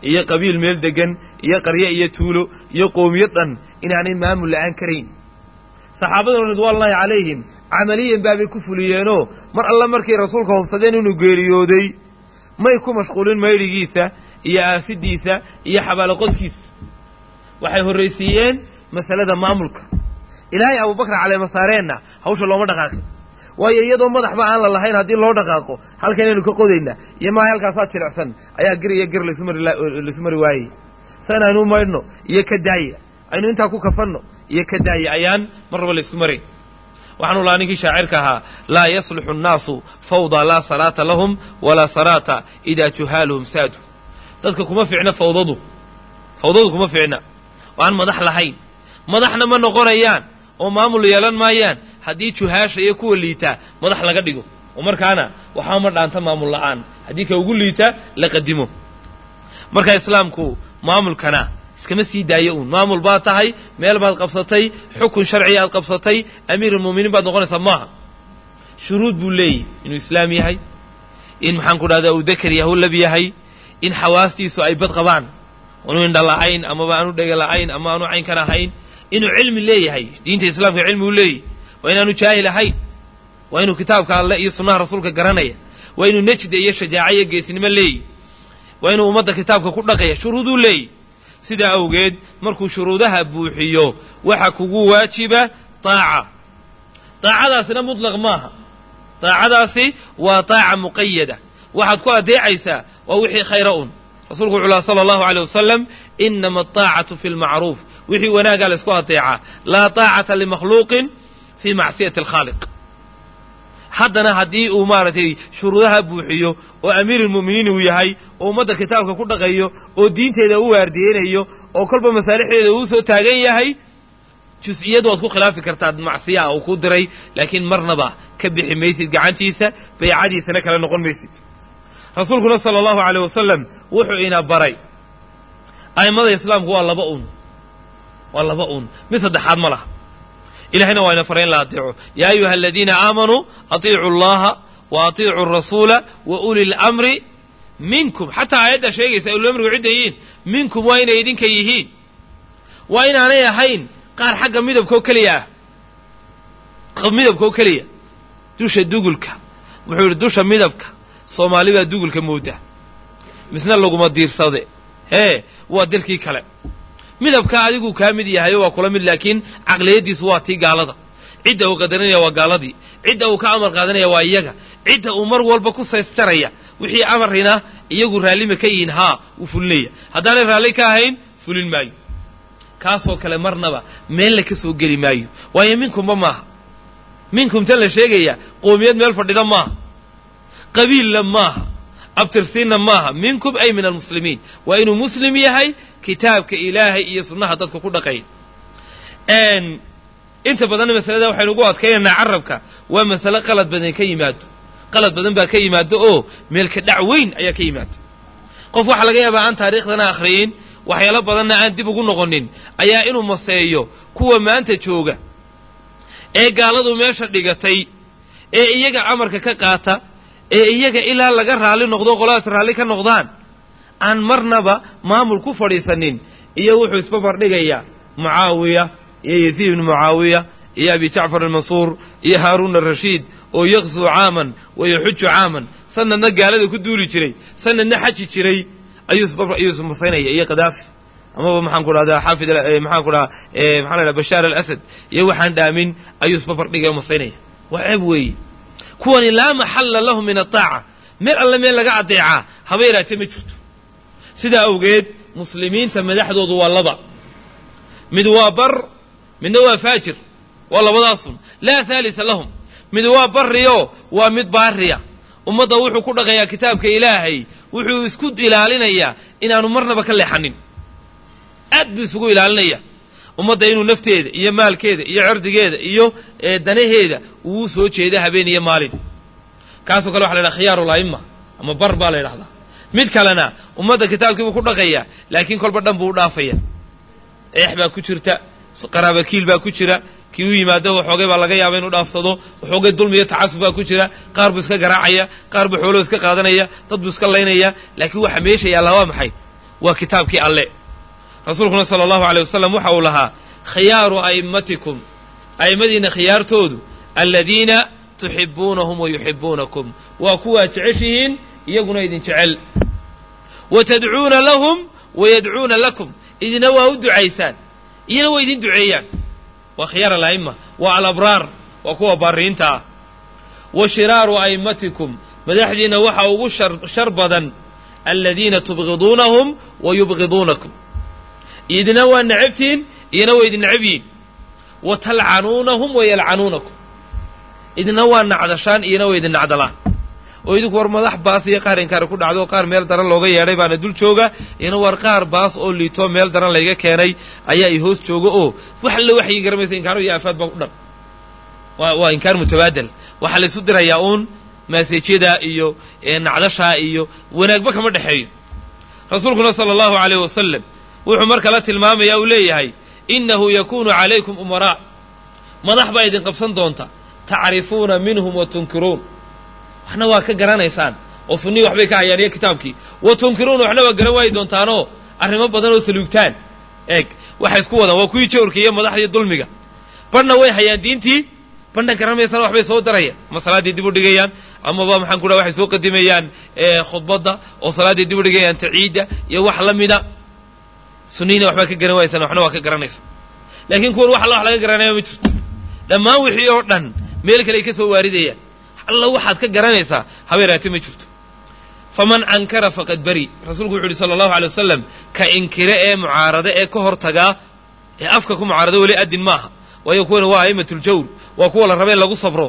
iyo qabiil meel degan iyo qarye iyo tuulo iyo qoomiyad dhan inaanay maamul la'aan karayn saxaabaduna ridwaanullaahi calayhim camaliyan baabay ku fuliyeenoo mar alle markay rasuulka hubsadeen inuu geeriyooday may ku mashquulin maydhigiisa iyo aafidiisa iyo xabaalaqodkiisa waxay horraysiiyeen masalada maamulka ilaahay abubakar caleemasaareenna hawsha looma dhaqaaqin waayo iyadoo madaxba aan la lahayn haddii loo dhaqaaqo halkanaynu ka qodaynaa iyo maaha halkaasaa jilicsan ayaa gir iyo gir laysu mari waayey san aynu maydhno iyo ka daaya aynu intaa ku kafanno iyo ka daaya ayaan mar raba laysku marayn waxaanu lahaa ninkii shaacirka ahaa laa yasluxu annaasu fawdaa laa salaata lahum walaa salaata idaa juhaaluhum saadu dadka kuma fiicna fawdadu fawdadu kuma fiicna oo aan madax lahayn madaxna ma noqonayaan oo maamul yeelan maayaan haddii juhaasha iyo kuwa liitaa madax laga dhigo oo markaana waxaa ma dhaanta maamul la'aan haddii ka ugu liita la qadimo marka islaamku maamulkana iskama sii daayo uun maamul baad tahay meel baad qabsatay xukun sharciya aad qabsatay amiirulmu'miniin baad noqonaysaa maaha shuruud buu leeyahy inuu islaam yahay in maxaan ku dhahdaa uu dakar yahu lab yahay in xawaastiisu ay bad qabaan aanu indha la'ayn amaba aanu dhega la'ayn ama aanu caynkan ahayn inuu cilmi leeyahay diinta islaamka cilmi uu leeyahy waa inaanu jaahil ahayn waa inuu kitaabka alle iyo sunnaha rasuulka garanaya waa inuu nejda iyo shajaaca iyo geesnimo leeyahy waa inuu ummadda kitaabka ku dhaqaya shuruuduu leeyahy sidaa awgeed markuu shuruudaha buuxiyo waxa kugu waajiba taaca daacadaasina mutlaq maaha daacadaasi waa taaca muqayada waxaad ku adeecaysaa waa wixii khayra un rasuulku wuxuu laha sala allahu aleyh wasalam inama ataacatu fi lmacruuf wixii wanaaggaa la isku adeecaa laa taacata limakhluuqin fii macsiyati alkhaaliq haddana haddii uu maaragtay shuruudaha buuxiyo oo amiirulmu'miniin uu yahay oo ummadda kitaabka ku dhaqayo oo diinteeda u waardiyeynayo oo kolba masaalixdeeda uu soo taagan yahay jus-iyad waad ku khilaafi kartaa macsiyaa uu ku diray laakiin marnaba ka bixi maysid gacantiisa baycadiisana kala noqon maysid rasuulkuna sala allahu aleyh wasalam wuxuu ina baray a'immada islaamku waa laba un waa laba un mid saddexaad ma laha ilahayna waa ina faray in la adeeco yaa ayuha aladiina aamanuu atiicu allaha wa atiicu arasuula wa uli lamri minkum xataa aayadda sheegaysa ulilamrigu cidda yihiin minkum waa inay idinka yihiin waa inaanay ahayn qaar xagga midabkoo keliya ah midabkoo keliya dusha dugulka wuxuu yidhi dusha midabka soomaali baa dugulka mooda misna laguma diirsade hee waa dalkii kale midabka adigu kaa mid yahayo waa kula mid laakiin caqliyaddiisu waa tii gaalada cidda uu qadarinaya waa gaaladii cidda uu ka amar qaadanaya waa iyaga cidda uu mar walba ku saysjaraya wixii amarina iyagu raallima ka yihiin haa wuu fulinaya haddaanay raalli ka ahayn fulin maayo kaasoo kale marnaba meelna ka soo geli maayo waayo minkumba maaha minkum tan la sheegaya qoomiyad meel fadhida maaha qabiilla maaha abtirsiinna maaha minkum ay min almuslimiin waa inuu muslim yahay kitaabka ilaahay iyo sunnaha dadka ku dhaqaya inta badanna masalada waxaynu ugu adkaynaynaa carabka waa masale qalad badan ka yimaado qalad badan baa ka yimaado oo meelka dhac weyn ayaa ka yimaado qof waxaa laga yaabaa aan taariikhdana akhriyin waxyaalo badanna aan dib ugu noqonin ayaa inuu maseeyo kuwa maanta jooga ee gaaladu meesha dhigatay ee iyaga amarka ka qaata ee iyaga ilaa laga raalli noqdo qoladaas raalli ka noqdaan aan marnaba maamul ku fadhiisanin iyo wuxuu isbabardhigayaa mucaawiya iyo yaziid ibnu mucaawiya iyo abi jacfar almansuur iyo haaruun arashiid oo yaqsuu caaman wa yaxuju caaman sanadna gaalada ku duuli jiray sanadna xaji jiray ayuu ismasaynaya iyo kadaafi amaba maxaan ku dhahdaa xaafid maxaan ku dhahaa maxaa la dhaha bashaar alasad iyo waxaan dhaamin ayuu isbabardhigaya o masaynaya waa ceeb weeye kuwani laa maxalla lahu min ataaca meel alle meel laga adeecaa haba yaraatee ma jirto sidaa awgeed muslimiinta madaxdoodu waa laba mid waa bar midna waa faajir waa labadaasun laa haalisa lahum mid waa barriyo waa mid baariya ummadda wuxuu ku dhaqayaa kitaabka ilaahay wuxuu isku ilaalinayaa inaanu marnaba ka leexanin aad buu isugu ilaalinaya ummadda inuu nafteeda iyo maalkeeda iyo cirdigeeda iyo danaheeda uu soo jeeda habeen iyo maalin kaasoo kale waxa la ydhaha khiyaaru la'imma ama bar baa la ydhahdaa mid kalena ummadda kitaabkii buu ku dhaqayaa laakiin kolba dhan buu u dhaafaya eex baa ku jirta qaraabakiil baa ku jira kii u yimaado waxoogay baa laga yaaba inuu dhaafsado waxoogay dulmi iyo tacasub baa ku jira qaar buu iska garaacaya qaar buu xooloo iska qaadanaya dad buu iska laynaya laakiin waxa meesha yaallaa waa maxay waa kitaabkii alle rasuulkuna sala allahu aleyh wasalam waxa uu lahaa khiyaaru a'immatikum a'immadiina khiyaartoodu aladiina tuxibuunahum wa yuxibuunakum waa kuwaad jeceshihiin iyaguna idin jecel wa tadcuuna lahum wa yadcuuna lakum idina waa u ducaysaan iyana waa idin duceeyaan waa khiyaar ala'imma waa alabraar waa kuwa baariinta ah wa shiraaru a'immatikum madaxdiina waxa ugu shar badan aladiina tubgiduunahum wa yubgiduunakum idina waa necabtihiin iyana waa idin necab yihin wa talcanuunahum wa yalcanuunakum idina waa nacdashaan iyana waa idin nacdalaan oo idinku war madax baas iyo qaar inkaari ku dhacdo qaar meel daran looga yeedhay baana dul jooga iyana war qaar baas oo liito meel daran layga keenay ayaa i hoos jooga oo wax alla waxyi garamaysa inkaaro iyo aafaad baa ku dhan waa waa inkaar mutabaadel waxaa la isu dirayaa uun maaseejyada iyo nacdashaa iyo wanaagba kama dhexeeyo rasuulkuna sala allahu aleyh wasalam wuxuu marka la tilmaamaya uu leeyahay innahu yakunu calaykum umaraa madax baa idin qabsan doonta tacrifuuna minhum wa tunkiruun waxna waa ka garanaysaan oo sunnii waxbay ka hayaan iyo kitaabkii wa tunkiruuna waxna waa garan waayi doontaanoo arrimo badan oo saluugtaan eeg waxay isku wadaan waa kuwii jawrka iyo madaxdii dulmiga badhna way hayaan diintii badhna garanaysana waxbay soo darayaan ama salaaddii dib u dhigayaan amaba maxaan ku dhaha waxay soo qadimayaan khudbadda oo salaaddii dib u dhigayaan taciidda iyo wax la mida sunniina waxbaa ka garan waaysan waxna waa ka garanaysa laakiin kuwan wax alla wax laga garanaya ma jirto dhammaan wixii oo dhan meel kale ay ka soo waaridayaan alla waxaad ka garanaysaa habeeraate ma jirto faman ankara faqad bari rasuulku wuxu uhi sala allahu alay wasalam ka inkire ee mucaarade ee ka hor tagaa ee afka ku mucaarado weli adin maaha waayo kuwana waa a'imatuljawr waa kuwa la raba in lagu sabro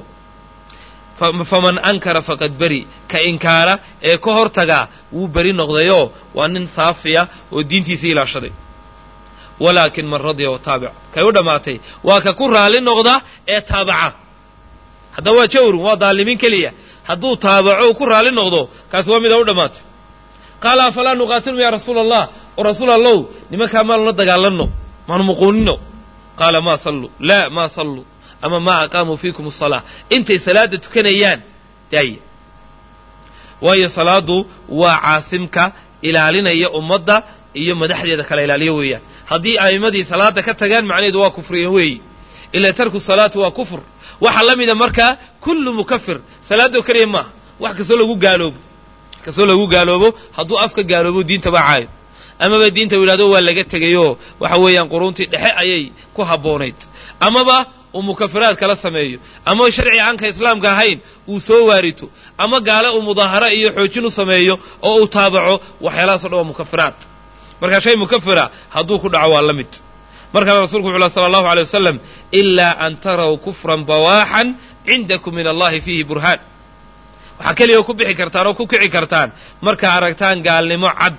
faman ankara faqad beri ka inkaara ee ka hor tagaa wuu beri noqdayoo waa nin saafiya oo diintiisii ilaashaday walaakin man radiya wa taabic kay u dhammaatay waa ka ku raalli noqda ee taabaca haddaba waa jawrun waa daalimiin keliya hadduu taabaco uu ku raalli noqdo kaasi waa mida u dhammaatay qaala afalaa nuqaatilum yaa rasuula allah oo rasuul allow nimankaa maanula dagaalanno maanu muquunino qaala maa salluu laa maa salluu ama maa aqaamuu fiikum asalaa intay salaadda tukanayaan daaya waayo salaaddu waa caasimka ilaalinaya ummadda iyo madaxdeeda kala ilaaliyo weeyaan haddii a'immadii salaadda ka tagaan macnaheedu waa kufriyan weeyi ilaa tarku salaati waa kufr waxaa la mida markaa kullu mukafir salaadoo keliya maaha wax kastoo lagu gaaloobo kastoo lagu gaaloobo hadduu afka gaaloobo diinta baa caayo amaba diinta u yidhahdo waa laga tegayoo waxa weeyaan quruuntii dhexe ayay ku habboonayd amaba uu mukafiraad kala sameeyo ama sharci aanka islaamka ahayn uu soo waarito ama gaale uu mudaaharo iyo xoojin u sameeyo oo uu taabaco waxyaalahaasoo dhan waa mukafiraad markaa shay mukafira hadduu ku dhaco waa la mid mar kale rasulku wuxu uhi sala allahu alay wasalam ilaa an taraw kufran bawaaxan cindakum min allahi fiihi burhaan waxaa keliya ku bixi kartaan oo ku kici kartaan markaa aragtaan gaalnimo cad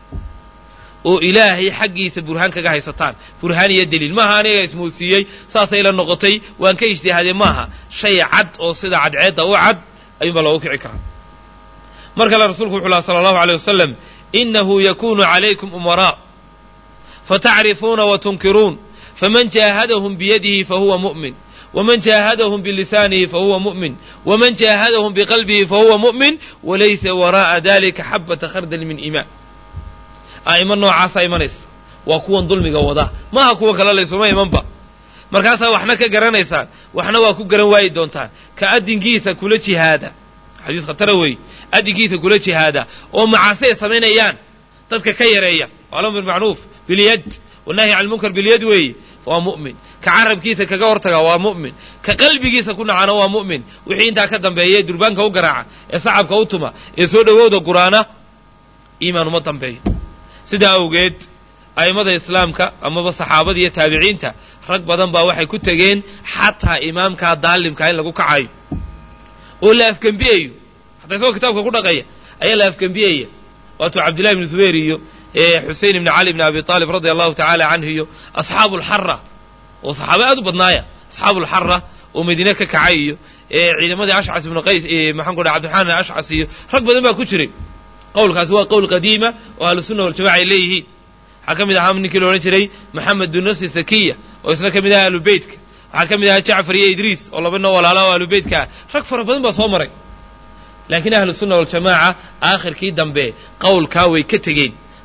oo ilaahay xaggiisa burhaan kaga haysataan burhaan iyo deliil maaha aniga ismuusiiyey saasay la noqotay waan ka ijtihaadee maaha shay cad oo sida cadceedda u cad ayuunbaa loogu kici karaa mar kale rasuulku wuxu laha sala allahu aleyh wasalam inahu yakunu calaykum umaraa fatacrifuuna wa tunkiruun faman jaahadahum biyadihi fahuwa mu'min wman jaahadahum bilisaanihi fahuwa mu'min wman jaahadahum biqalbihi fahuwa mu'min walaysa waraa'a dalika xabata khardal min iimaan a'imo noocaasaa imanaysa waa kuwan dulmiga wada maaha kuwa kale laysuma imanba markaasaa waxna ka garanaysaan waxna waa ku garan waayi doontaan ka addinkiisa kula jihaada xadiis khatara weeye addinkiisa kula jihaada oo macaasi ay samaynayaan dadka ka yareeya alamr bilmacruuf bilyad wanahyi can lmunkar bilyad weeye waa mu'min ka carabkiisa kaga hortaga waa mu'min ka qalbigiisa ku nacana waa mu'min wixii intaa ka dambeeya ee durbaanka u garaaca ee sacabka u tuma ee soo dhowowda guraana iimaan uma dambeeyo sidaa awgeed a'immada islaamka amaba saxaabada iyo taabiciinta rag badan baa waxay ku tegeen xataa imaamkaa daalimkaa in lagu kacayo oo la afgembiyayo hataa isagoo kitaabka ku dhaqaya ayaa la afgembiyaya waatuu cabdillahi ibnu zubayr iyo xusein ibni cali ibni abi aalib radia allahu tacaala canhu iyo asxaabu alxara oo saxaaba aad u badnaaya asxaabu alxara oo madiine ka kacay iyo ciidamadii ashcas ibnu qays maxaan ku dhaha cabdiraxmaan ibn ashcas iyo rag badan baa ku jiray qowlkaasi waa qowl qadiima oo ahlusunna waljamaca ay leeyihiin waxaa ka mid ahaa ninkii la odhan jiray maxamed dunasi sakiya oo isna ka mid ahaa ahlubeytka waxaa ka mid ahaa jacfar iyo idriis oo laba noo walaala oo ahlubeytka ah rag fara badan baa soo maray laakiin ahlusunna waljamaaca aakhirkii dambe qowlkaa way ka tegeen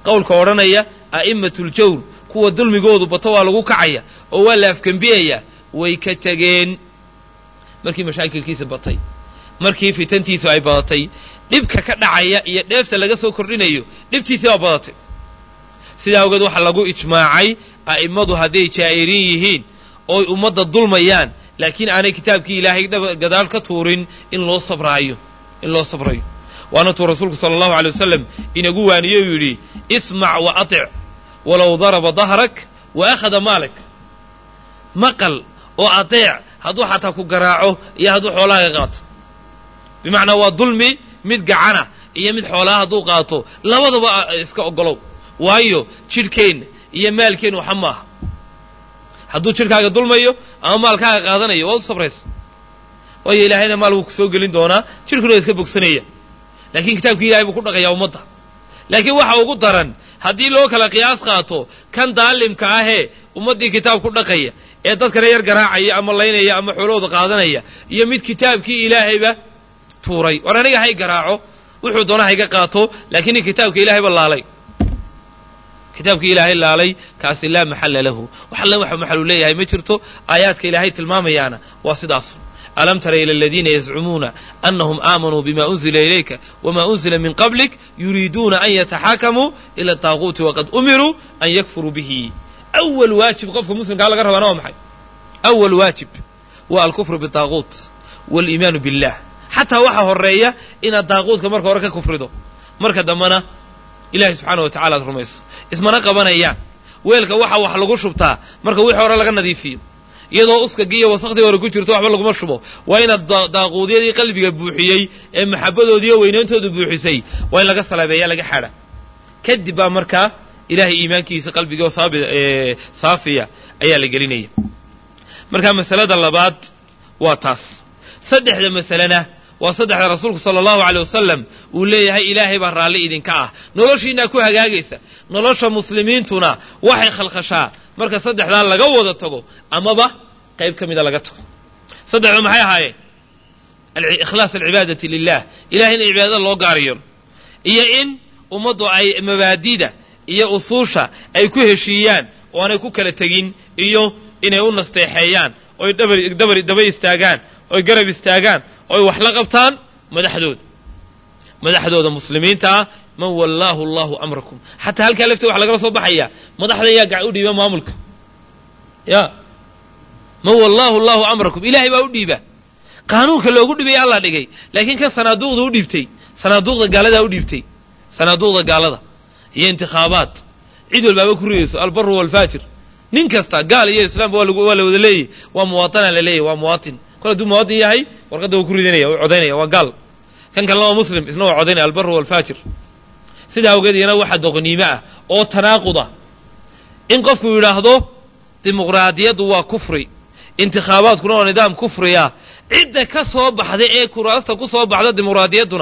qowlka odhanaya a'immatljawr kuwa dulmigoodu bato waa lagu kacaya oo waa la afgembiyayaa way ka tegeen markii mashaakilkiisa batay markii fitantiisu ay badatay dhibka ka dhacaya iyo dheefta laga soo kordhinayo dhibtiisii waa badatay sidaa awgeed waxaa lagu ijmaacay a'immadu hadday jaa'iriin yihiin ooy ummadda dulmayaan laakiin aanay kitaabkii ilaahay gadaal ka tuurin in loo sabraayo in loo sabrayo waana tuu rasuulku sala allahu alay wasalam inagu waaniye uu yidhi ismac wa atic walow daraba dahrak wa akhada maalak maqal oo adeec hadduu xataa ku garaaco iyo hadduu xoolahaaga qaato bimacnaa waa dulmi mid gacana iyo mid xoolaha hadduu qaato labadaba iska ogolow waayo jidhkeenna iyo maalkeenna waxa maaha hadduu jidhkaaga dulmayo ama maalkaaga qaadanayo waad u sabraysa waayo ilaahayna maal wuu ku soo gelin doonaa jidhkuna waa iska bogsanaya laakiin kitaabkii ilahay buu ku dhaqayaa ummadda laakiin waxa ugu daran haddii loo kala qiyaas qaato kan daalimka ahee ummaddii kitaab ku dhaqaya ee dadkana yar garaacaya ama laynaya ama xoolahooda qaadanaya iyo mid kitaabkii ilaahayba tuuray war aniga hay garaaco wuxuu doona hayga qaato laakiin in kitaabka ilahayba laalay kitaabkii ilaahay laalay kaasi laa maxalla lahu wax alle waxa maxalu leeyahay ma jirto aayaadka ilaahay tilmaamayaana waa sidaasu alam tara ila aladiina yazcumuuna anahum aamanuu bima unzila ilayka wama unzila min qablik yuriiduuna an yataxaakamuu ila ataaquuti waqad umiruu an yakfuruu bihi awal waajib qofka muslimkaa laga rabaana waa maxay awal waajib waa alkufru bitaaquut waaliimaanu billah xataa waxa horeeya inaad daaquudka marka hore ka kufrido marka dambena ilahay subxaana wa tacala ad rumayso ismana qabanayaan weelka waxa wax lagu shubtaa marka wixii hore laga nadiifiyo iyadoo uskagii iyo wasakhdii hore ku jirto waxba laguma shubo waa inaad daaquudyadii qalbiga buuxiyey ee maxabadoodiiyo weynayntoodu buuxisay waa in laga salaabeeya laga xadha kadib baa markaa ilahay iimaankiisa qalbigiioo saafiya ayaa la gelinaya marka masalada labaad waa taas saddexda masalena waa saddexda rasuulku sala allahu aleyh wasalam uu leeyahay ilaahay baa raalli idinka ah noloshiinaa ku hagaagaysa nolosha muslimiintuna waxay khalkhashaa marka saddexdaa laga wada tago amaba qayb ka mida laga tago saddexda maxay ahaayeen ikhlaas alcibaadati lilah ilahay in cibaadada loo gaariyo iyo in ummaddu ay mabaadida iyo usuusha ay ku heshiiyaan oo aanay ku kala tegin iyo inay u nasteexeeyaan oy dhabar daba istaagaan oy garab istaagaan oy wax la qabtaan madaxdooda madaxdooda muslimiinta ah man wallaahu allahu amrakum xataa halkaa lafteeda waxa lagala soo baxaya madaxda yaa gac u dhiiba maamulka ya man wallaahu allahu amrakum ilaahay baa u dhiiba qaanuunka loogu dhibay allaa dhigay laakiin kan sanaaduuqda u dhiibtay sanaaduuqda gaaladaa u dhiibtay sanaaduuqda gaalada iyo intikhaabaad cid walbaaba ku ridayso albaru walfaajir nin kasta gaal iyo islaamba waa la wada leeyahy waa muwaatanaa la leeyahy waa muwaatin kol hadduu muwaatin yahay warqadda wuu ku ridanaya wuu codaynaya waa gaal kan kalena waa muslim isna waa codaynaya albaru walfaajir sidaa awgeed iyana waxaa doqoniimo ah oo tanaaquda in qofku yidhaahdo dimuqraadiyaddu waa kufri intikhaabaadkuna waa nidaam kufriya cidda ka soo baxda ee kuraasta ku soo baxda dimuqraadiyadduna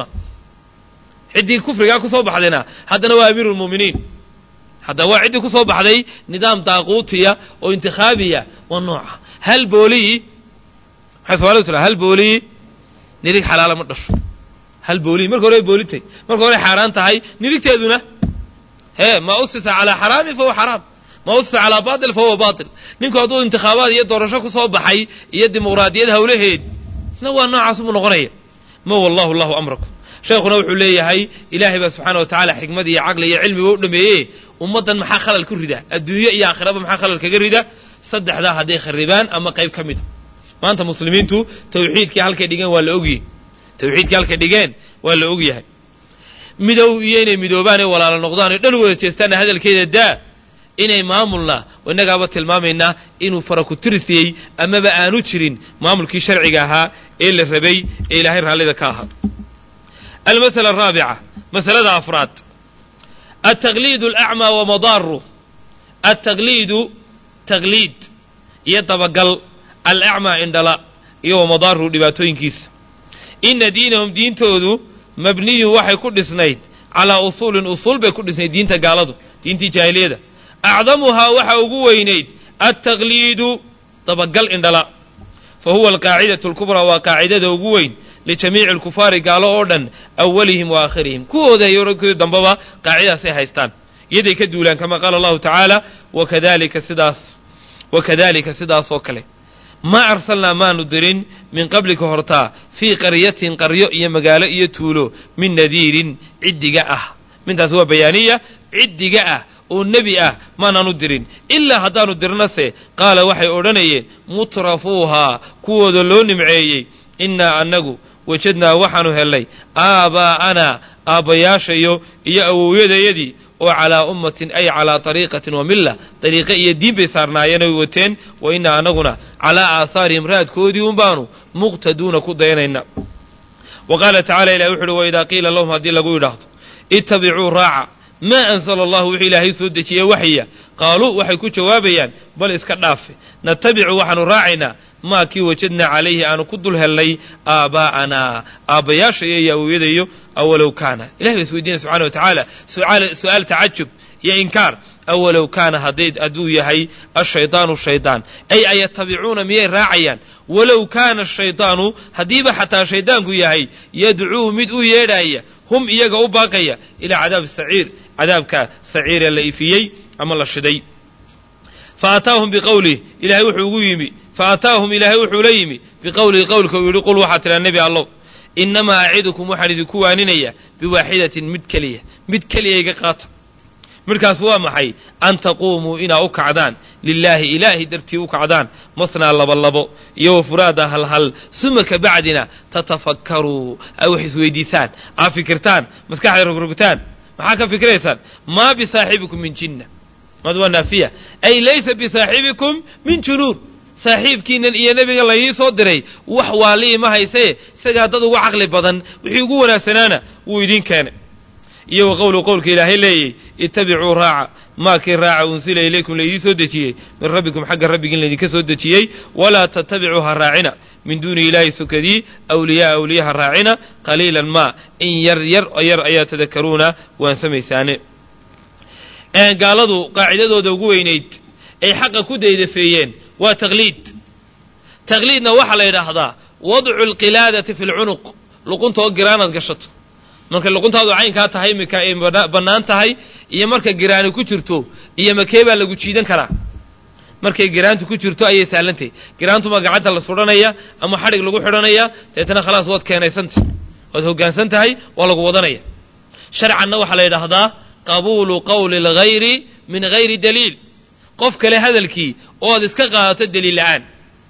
ciddii kufrigaa ku soo baxdayna haddana waa amiiru lmu'miniin hadda waa ciddii ku soo baxday nidaam daaquutiya oo intikhaabiya waa nooca hal boolii maxay somaalidu tiraa hal boolii nirig xalaala ma dhasho hal boolii marka hore ay boolitay marka hore xaaraan tahay nirigteeduna hee maa usisa calaa xaraamin fahuwa xaraam maa usisa calaa baatil fahuwa baatil ninku hadduu intikhaabaad iyo doorasho ku soo baxay iyo dimuqraadiyad hawlaheed isna waa noocaas buu noqonaya ma wallahu allahu amrakum sheekhuna wuxuu leeyahay ilaahay baa subxaana wa tacala xikmad iyo caqli iyo cilmiba u dhameeye ummaddan maxaa khalal ku rida adduunye iyo aakhiraba maxaa khalal kaga rida saddexdaa hadday kharibaan ama qayb ka mida maanta muslimiintu tawxiidkii halkay dhigeen waa la ogyahay tawxiidkii halkay dhigeen waa la ogyahay midow iyo inay midoobaan ee walaalo noqdaan oo dhan wada jeestaanna hadalkeeda daa inay maamulna innagaaba tilmaamaynaa inuu farakutirisiiyey amaba aanu jirin maamulkii sharciga ahaa ee la rabay ee ilaahay raallida ka ahaa almasala araabica masalada afraad altaqliid alacmaa wa madaaru altaqliidu taqliid iyo dabagal alacmaa indhala iyo wa madaaru dhibaatooyinkiisa ina diinahum diintoodu mabniyun waxay ku dhisnayd calaa usuulin usuul bay ku dhisnayd diinta gaaladu diintii jaahiliyada acdamuhaa waxa ugu weynayd altaqliidu dabagal indhala fa huwa alqaacidatu alkubraa waa qaacidada ugu weyn lijamiici alkufaari gaalo oo dhan awalihim wa aakhirihim kuwooda iyo kii dambaba qaacidaasay haystaan iyaday ka duulaan kama qaala allahu tacaala wakadalika sidaas wakadalika sidaas oo kale maa arsalnaa maanu dirin min qablika hortaa fii qaryatin qaryo iyo magaalo iyo tuulo min nadiirin ciddiga ah mintaas waa bayaaniya ciddiga ah oo nebi ah maanaanu dirin ilaa haddaanu dirnase qaala waxay odhanayeen mutrafuuhaa kuwooda loo nimceeyey innaa annagu wajadnaa waxaanu hellay aabaa'anaa aabbayaashayo iyo awowyadayadii oo calaa ummatin ay calaa tariiqatin wa milla dariiqe iyo diin bay saarnaayeen oy wateen wa innaa annaguna calaa aahaarihim raadkoodii un baanu muqtaduuna ku dayanayna wa qaala tacala ilahi wuxu uhi waidaa qiila lahum haddii lagu yidhaahdo ittabicuu raaca maa ansala allahu wixii ilaahay soo dejiyey waxya qaaluu waxay ku jawaabayaan bal iska dhaafe natabicu waxaanu raacaynaa maa kii wajadnaa calayhi aanu ku dul hellay aabaa'anaa aabbayaashayo iyo awowyadayo awalow kaana ilahay baa is weydiinaya subxana wa tacaala su'aal tacajub iyo inkaar awalow kaana hadday hadduu yahay ashaydaanu shaydaan ay ayatabicuuna miyay raacayaan walow kaana ashaydaanu haddiiba xataa shaydaanku yahay yadcuu mid u yeedhaaya hum iyaga u baaqaya ilaa cadaabi saciir cadaabka saciiree la ifiyey ama la shiday fa ataahum biqowlih ilahay wuxuu ugu yimi fa ataahum ilaahay wuxuu la yimi biqowlihi qowlka uu yidhi qul waxaa tidhaa nebi allow innamaa acidukum waxaan idinku waaninaya biwaaxidatin mid keliya mid keliya iga qaata midkaas waa maxay an taquumuu inaa u kacdaan lilaahi ilaahi dartii u kacdaan masnaa labalabo iyo wa furaada halhal suma ka bacdina tatafakkaruu ay wax isweydiisaan aa fikirtaan maskaxda rogrogtaan maxaa ka fikraysaan maa bisaaxibikum min jinna mad waa naafiya ay laysa bisaaxibikum min junuun saaxiibkiinan iyo nebiga laii soo diray wax waali'i ma haysee isagaa dad ugu caqli badan wixii ugu wanaagsanaana wuu idiin keenay iyo wa qowlu qowlka ilaahay leeyay ittabicuu raaca maa kii raaca unsila ilaykum laydii soo dejiyey min rabbikum xagga rabbigiin laydinka soo dejiyey walaa tattabicuu ha raacina min duuni ilaahi sukadii awliyaa awliya ha raacina qaliilan maa in yar yar yar ayaa tadakaruuna waan samaysaane gaaladu qaacidadooda ugu weynayd ay xaqa ku daydafeeyeen waa taqliid taqliidna waxaa la yidhaahdaa wadcu alqilaadati fi lcunuq luqunta oo giraanaad gashato marka luquntaadu caynkaa tahay imika ay bannaan tahay iyo marka giraani ku jirto iyo makee baa lagu jiidan karaa markay giraantu ku jirto ayay saalantahy giraantuma gacanta la sudhanaya ama xadhig lagu xidhanaya deetana khalaas waad keenaysanta waad hoggaansan tahay waa lagu wadanaya sharcanna waxaa la yidhaahdaa qabuulu qowli alghayri min hayri daliil qof kale hadalkii oo aad iska qaadato daliil la'aan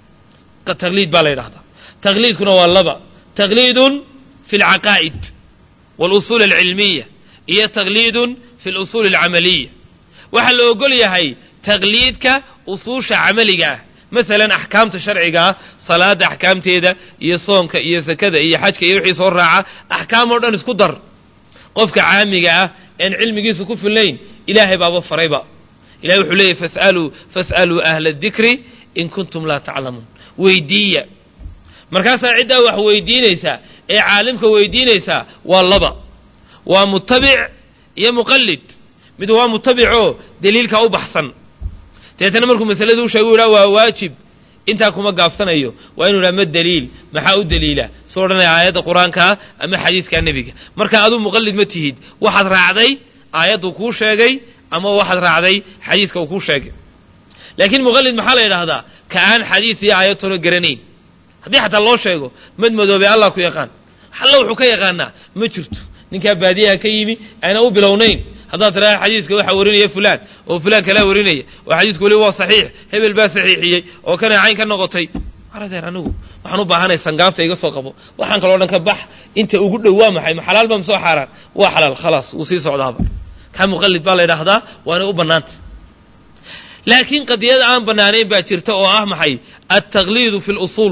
taqliid baa la yidhahdaa taqliidkuna waa laba taqliidun fi alcaqaa'id walusuul alcilmiya iyo taqliidun fi lusuul alcamaliya waxaa la ogol yahay taqliidka usuusha camaliga ah masalan axkaamta sharciga ah salaada axkaamteeda iyo soonka iyo sakada iyo xajka iyo wixii soo raaca axkaam oo dhan isku dar qofka caamiga ah een cilmigiisu ku fillayn ilaahay baaba farayba ilahay wuxuu leeyahy fasaluu fas'aluu ahla adikri in kuntum laa taclamuun weydiiya markaasaa ciddaa wax weydiinaysaa ee caalimka weydiinaysaa waa laba waa mutabic iyo muqallid mid waa mutabicoo daliilka u baxsan deetana markuu masaladu u sheegu yidhaha waa waajib intaa kuma gaabsanayo waa inu yidhaha ma daliil maxaa u daliila soo odhanaya aayadda qur-aankaa ama xadiiskaa nebiga marka aduu muqallid ma tihid waxaad raacday aayaddu kuu sheegay ama waxaad raacday xadiiska uu kuu sheegay laakiin muqallid maxaa la yidhaahdaa ka aan xadiis iyo aayad tolo garanayn haddii xataa loo sheego mad madoobe allah ku yaqaan alla wuxuu ka yaqaanaa ma jirto ninkaa baadiyaha ka yimi ayna u bilownayn haddaad tidhaha xadiiska waxaa warinaya fulaan oo fulaan kalaa warinaya oo xadiisku weli waa saxiix hebel baa saxiixiyey oo kana cayn ka noqotay aradeer anigu waxaan u baahanay sangaabta iga soo qabo waxaan kaloo dhan ka bax inta ugu dhow waa maxay ma xalaal ba ma soo xaaraan waa xalaal khalaas wuu sii socdaaba kaa muqallid baa la ydhaahdaa waana u bannaanta laakiin qadiyada aan bannaanayn baa jirta oo ah maxay altaqliidu fi lusuul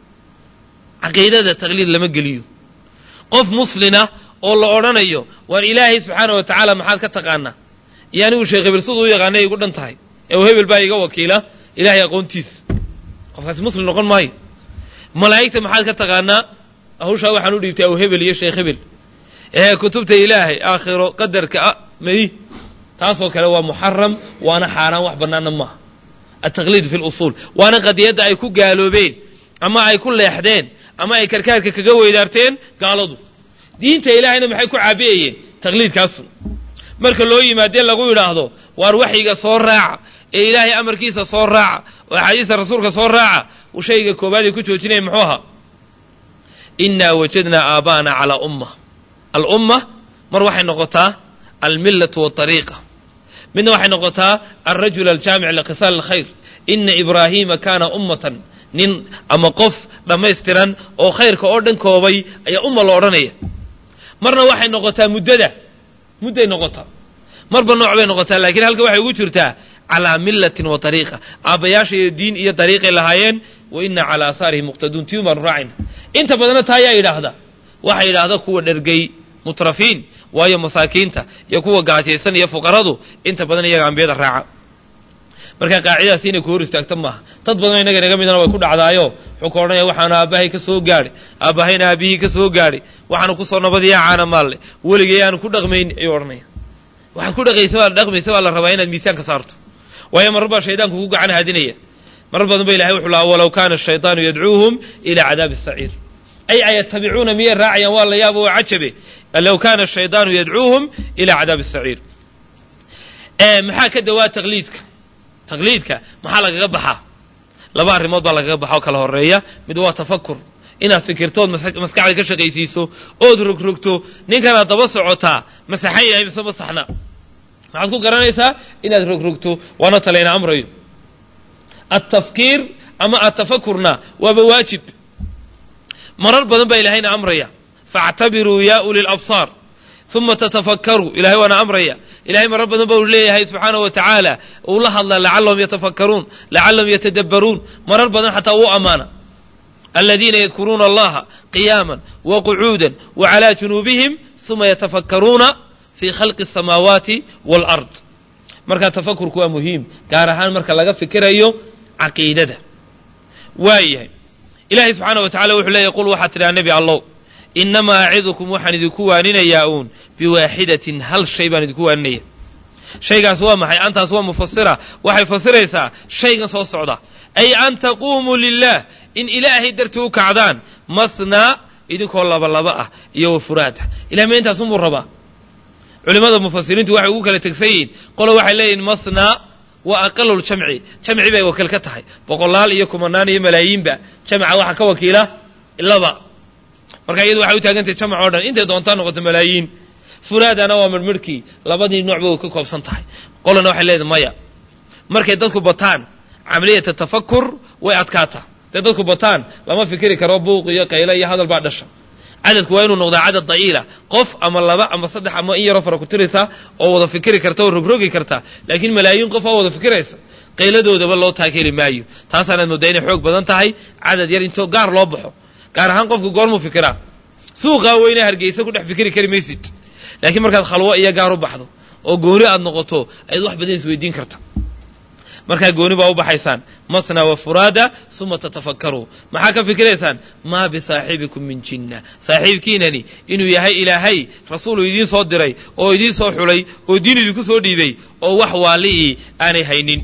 caqiidada taqliid lama geliyo qof muslina oo la odhanayo waar ilaahay subxaana wa tacaala maxaad ka taqaanaa iyo anigu sheekh hebel siduu u yaqaanay igu dhan tahay ee uu hebel baa iga wakiila ilaahay aqoontiisa qofkaasi muslim noqon maayo malaa'igta maxaad ka taqaanaa hawshaa waxaan u dhiibtay aw hebel iyo sheekh hebel ee kutubta ilaahay aakhiro qadarka a madi taasoo kale waa muxaram waana xaaraan wax bannaana maaha altaqliid fi lusuul waana qadiyadda ay ku gaaloobeen ama ay ku leexdeen ama ay karkaarka kaga weydaarteen gaaladu diinta ilaahayna maxay ku caabiyayeen taqliidkaasu marka loo yimaadee lagu yidhaahdo waar waxyiga soo raaca ee ilaahay amarkiisa soo raaca oo axaadiista rasuulka soo raaca uu shayga koobaad ay ku joojinaya muxuu ahaa innaa wajadnaa aabaana calaa umma alumma mar waxay noqotaa almillatu waariiqa midna waxay noqotaa alrajul aljaamic likhisaal alkhayr ina ibraahiima kaana ummatan nin ama qof dhammaystiran oo khayrka oo dhan koobay ayaa umma lo odhanaya marna waxay noqotaa muddada mudday noqotaa marba nooc bay noqotaa laakiin halka waxay ugu jirtaa calaa millatin wa ariiqa aabbayaasha iyo diin iyo dariiqay lahaayeen wa ina calaa aasaarihim muqtaduun tii baanu raacayna inta badanna taa ayaa yidhaahda waxaa yidhaahda kuwa dhergay mutrafiin waayo masaakiinta iyo kuwa gaajaysan iyo fuqaradu inta badan iyaga ambiyada raaca marka qaacidadaasi inay ku hor istaagta maaha dad badanoo innaga inaga midana way ku dhacdaayo wuxuu ka odhanaya waxaanu aabbahay ka soo gaadhay aabbahayna aabbihii ka soo gaadhay waxaanu kusoo nabadiyaa caana maalle weligay aanu ku dhaqmayn ayuu odhanaya waxaad ku dhaqaysa waa la dhaqmaysa waa la rabaa inaad miisaanka saarto waayo marar baa shaydaanku ku gacan haadinaya marar badan ba ilahay wuxuu lahaa walow kaana ashaydaanu yadcuuhum ilaa cadaabi asaciir ay ayatabicuuna miyay raacayaan waa la yaabo oo cajabe low kaana ashaydaanu yadcuuhum ilaa cadaabi asaciir maxaa ka dawaa taqliidka taqliidka maxaa lagaga baxaa laba arrimood baa lagaga baxa oo kala horeeya mid waa tafakur inaad fikirtood maskaxda ka shaqaysiiso ood rogrogto ninkanaad daba socotaa masaxan yahay mise masaxna maxaad ku garanaysaa inaad rogrogto waana talayna amrayo altafkiir ama atafakurna waaba waajib marar badan baa ilaahayna amraya faactabiruu yaa uli labsaar uma tatafakkaruu ilahay waana amraya ilahay marar badan ba u leeyahay subxaana wa tacaala uu la hadla lacallahum yatafakkaruun lacallahum yatadabbaruun marar badan xataa uu ammaana aladiina yadkuruuna allaha qiyaama waqucuuda wacalaa junuubihim uma yatafakkaruuna fii khalqi asamaawaati waalard marka tafakurku waa muhiim gaar ahaan marka laga fikirayo caqiidada waayahay ilahay subxaana wa tacala wuxuu leeyahy qul waxaad tidhaha nebi allow inamaa acidukum waxaan idinku waaninayaa uun biwaaxidatin hal shay baan idinku waaninaya shaygaas waa maxay antaas waa mufasira waxay fasiraysaa shaygan soo socda ay an taquumuu lilah in ilaahay dartii u kacdaan masnaa idinkoo labalaba ah iyo wafuraada ilahay ma intaasunbuu rabaa culimmada mufasiriintu waxay ugu kala tegsan yihiin qolo waxay leeyihin masnaa wa aqaluljamci jamci bay wakiil ka tahay boqolaal iyo kumanaan iyo malaayiinba jamca waxaa ka wakiila laba marka iyadu waxay u taagantahay jamc oo dhan intay doontaa noqoto malaayiin furaadana waa midhmidhkii labadii noocba way ka koobsan tahay qolana waxay leedahay maya markay dadku bataan camaliyata tafakur way adkaataa hadday dadku bataan lama fikiri karo buuq iyo qaylo iyo hadal baa dhasha cadadku waa inuu noqdaa cadad da'iila qof ama laba ama saddex ama in yaroo fara ku tiraysa oo wada fikiri karta oo rogrogi karta laakiin malaayiin qof oo wada fikiraysa qayladoodaba loo taakeli maayo taasaanaad moodaa inay xoog badan tahay cadad yar intoo gaar loo baxo gaar ahaan qofku goormuu fikiraa suuqaa weyne hargeysa ku dhex fikiri kari maysid laakiin markaad khalwo iyo gaar u baxdo oo gooni aad noqoto ayaad wax badan isweydiin karta markaa gooni baa u baxaysaan masna wa furaada uma tatafakkaruu maxaa ka fikiraysaan maa bisaaxibikum min jinna saaxiibkiinani inuu yahay ilaahay rasuuluu idiin soo diray oo idiin soo xulay oo diin idinku soo dhiibay oo wax waali'ii aanay haynin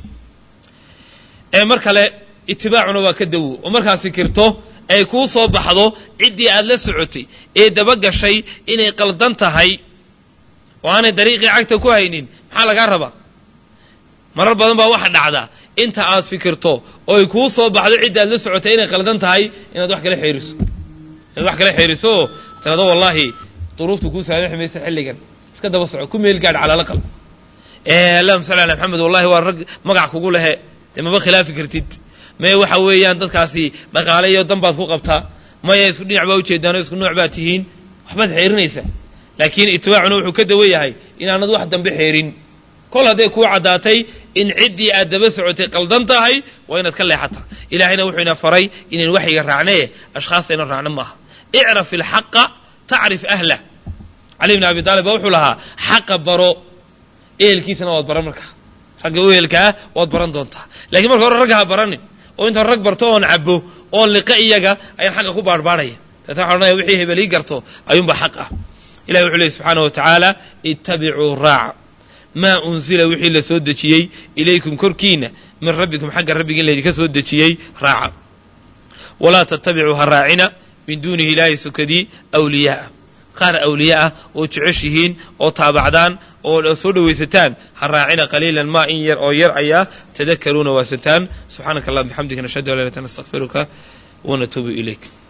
ee mar kale itibaacuna waa ka dawo oo markaad fikirto ay kuu soo baxdo ciddii aad la socotay ee dabagashay inay qaldan tahay oo aanay dariiqii cagta ku haynin maxaa lagaa rabaa marar badan baa waxa dhacda inta aad fikirto oo ay kuu soo baxdo cidda aad la socotay inay qaldan tahay inaad wax kala xeeriso inaad wax kala xeeriso oo tirado wallaahi duruuftu kuu saamaxi maysa xilligan iska daba soco ku meel gaadh calala qal allahuma salli ala maxamed wallahi waa rag magac kugu lehe dee maba khilaafi kartid maya waxa weeyaan dadkaasi dhaqaale iyo dan baad ku qabtaa maya isku dhinac baa ujeedaanoo isku nooc baad tihiin waxbaad xeerinaysaa laakiin itibaacuna wuxuu ka dawan yahay inaanad wax dambe xeerin kol hadday kuu caddaatay in ciddii aad daba socotay qaldan tahay waa inaad ka leexata ilaahayna wuxuu ina faray inayn waxyiga raacnee ashkhaasta ina raacno maaha icraf ilxaqa tacrif ahlah cali bn abi taalib baa wuxuu lahaa xaqa baro ehelkiisana waad baran markaa ragga u ehelka ah waad baran doontaa lakiin marka hore ragga ha baranin oo intaan rag barto oon cabo oon liqa iyaga ayaan xaqa ku baarbaarhaya deetna waxa odhanaya wixii hebel ii garto ayuunbaa xaq ah ilahi wuxuu leey subxaana wa tacaala ittabicuu raaca maa unzila wixii la soo dejiyey ilaykum korkiina min rabbikum xagga rabbiga in laydinka soo dejiyey raaca walaa tattabicuu ha raacina min duunihi ilaahay sukadii awliyaaa qaar awliya ah oo jeceshihiin oo taabacdaan oo soo dhowaysataan ha raacina qaliilan maa in yar oo yar ayaa tadakaruuna waasataan subxaanaka allah bixamdika nashhadu an la ilaha illa anta nastaghfiruka wa natuubu ilayk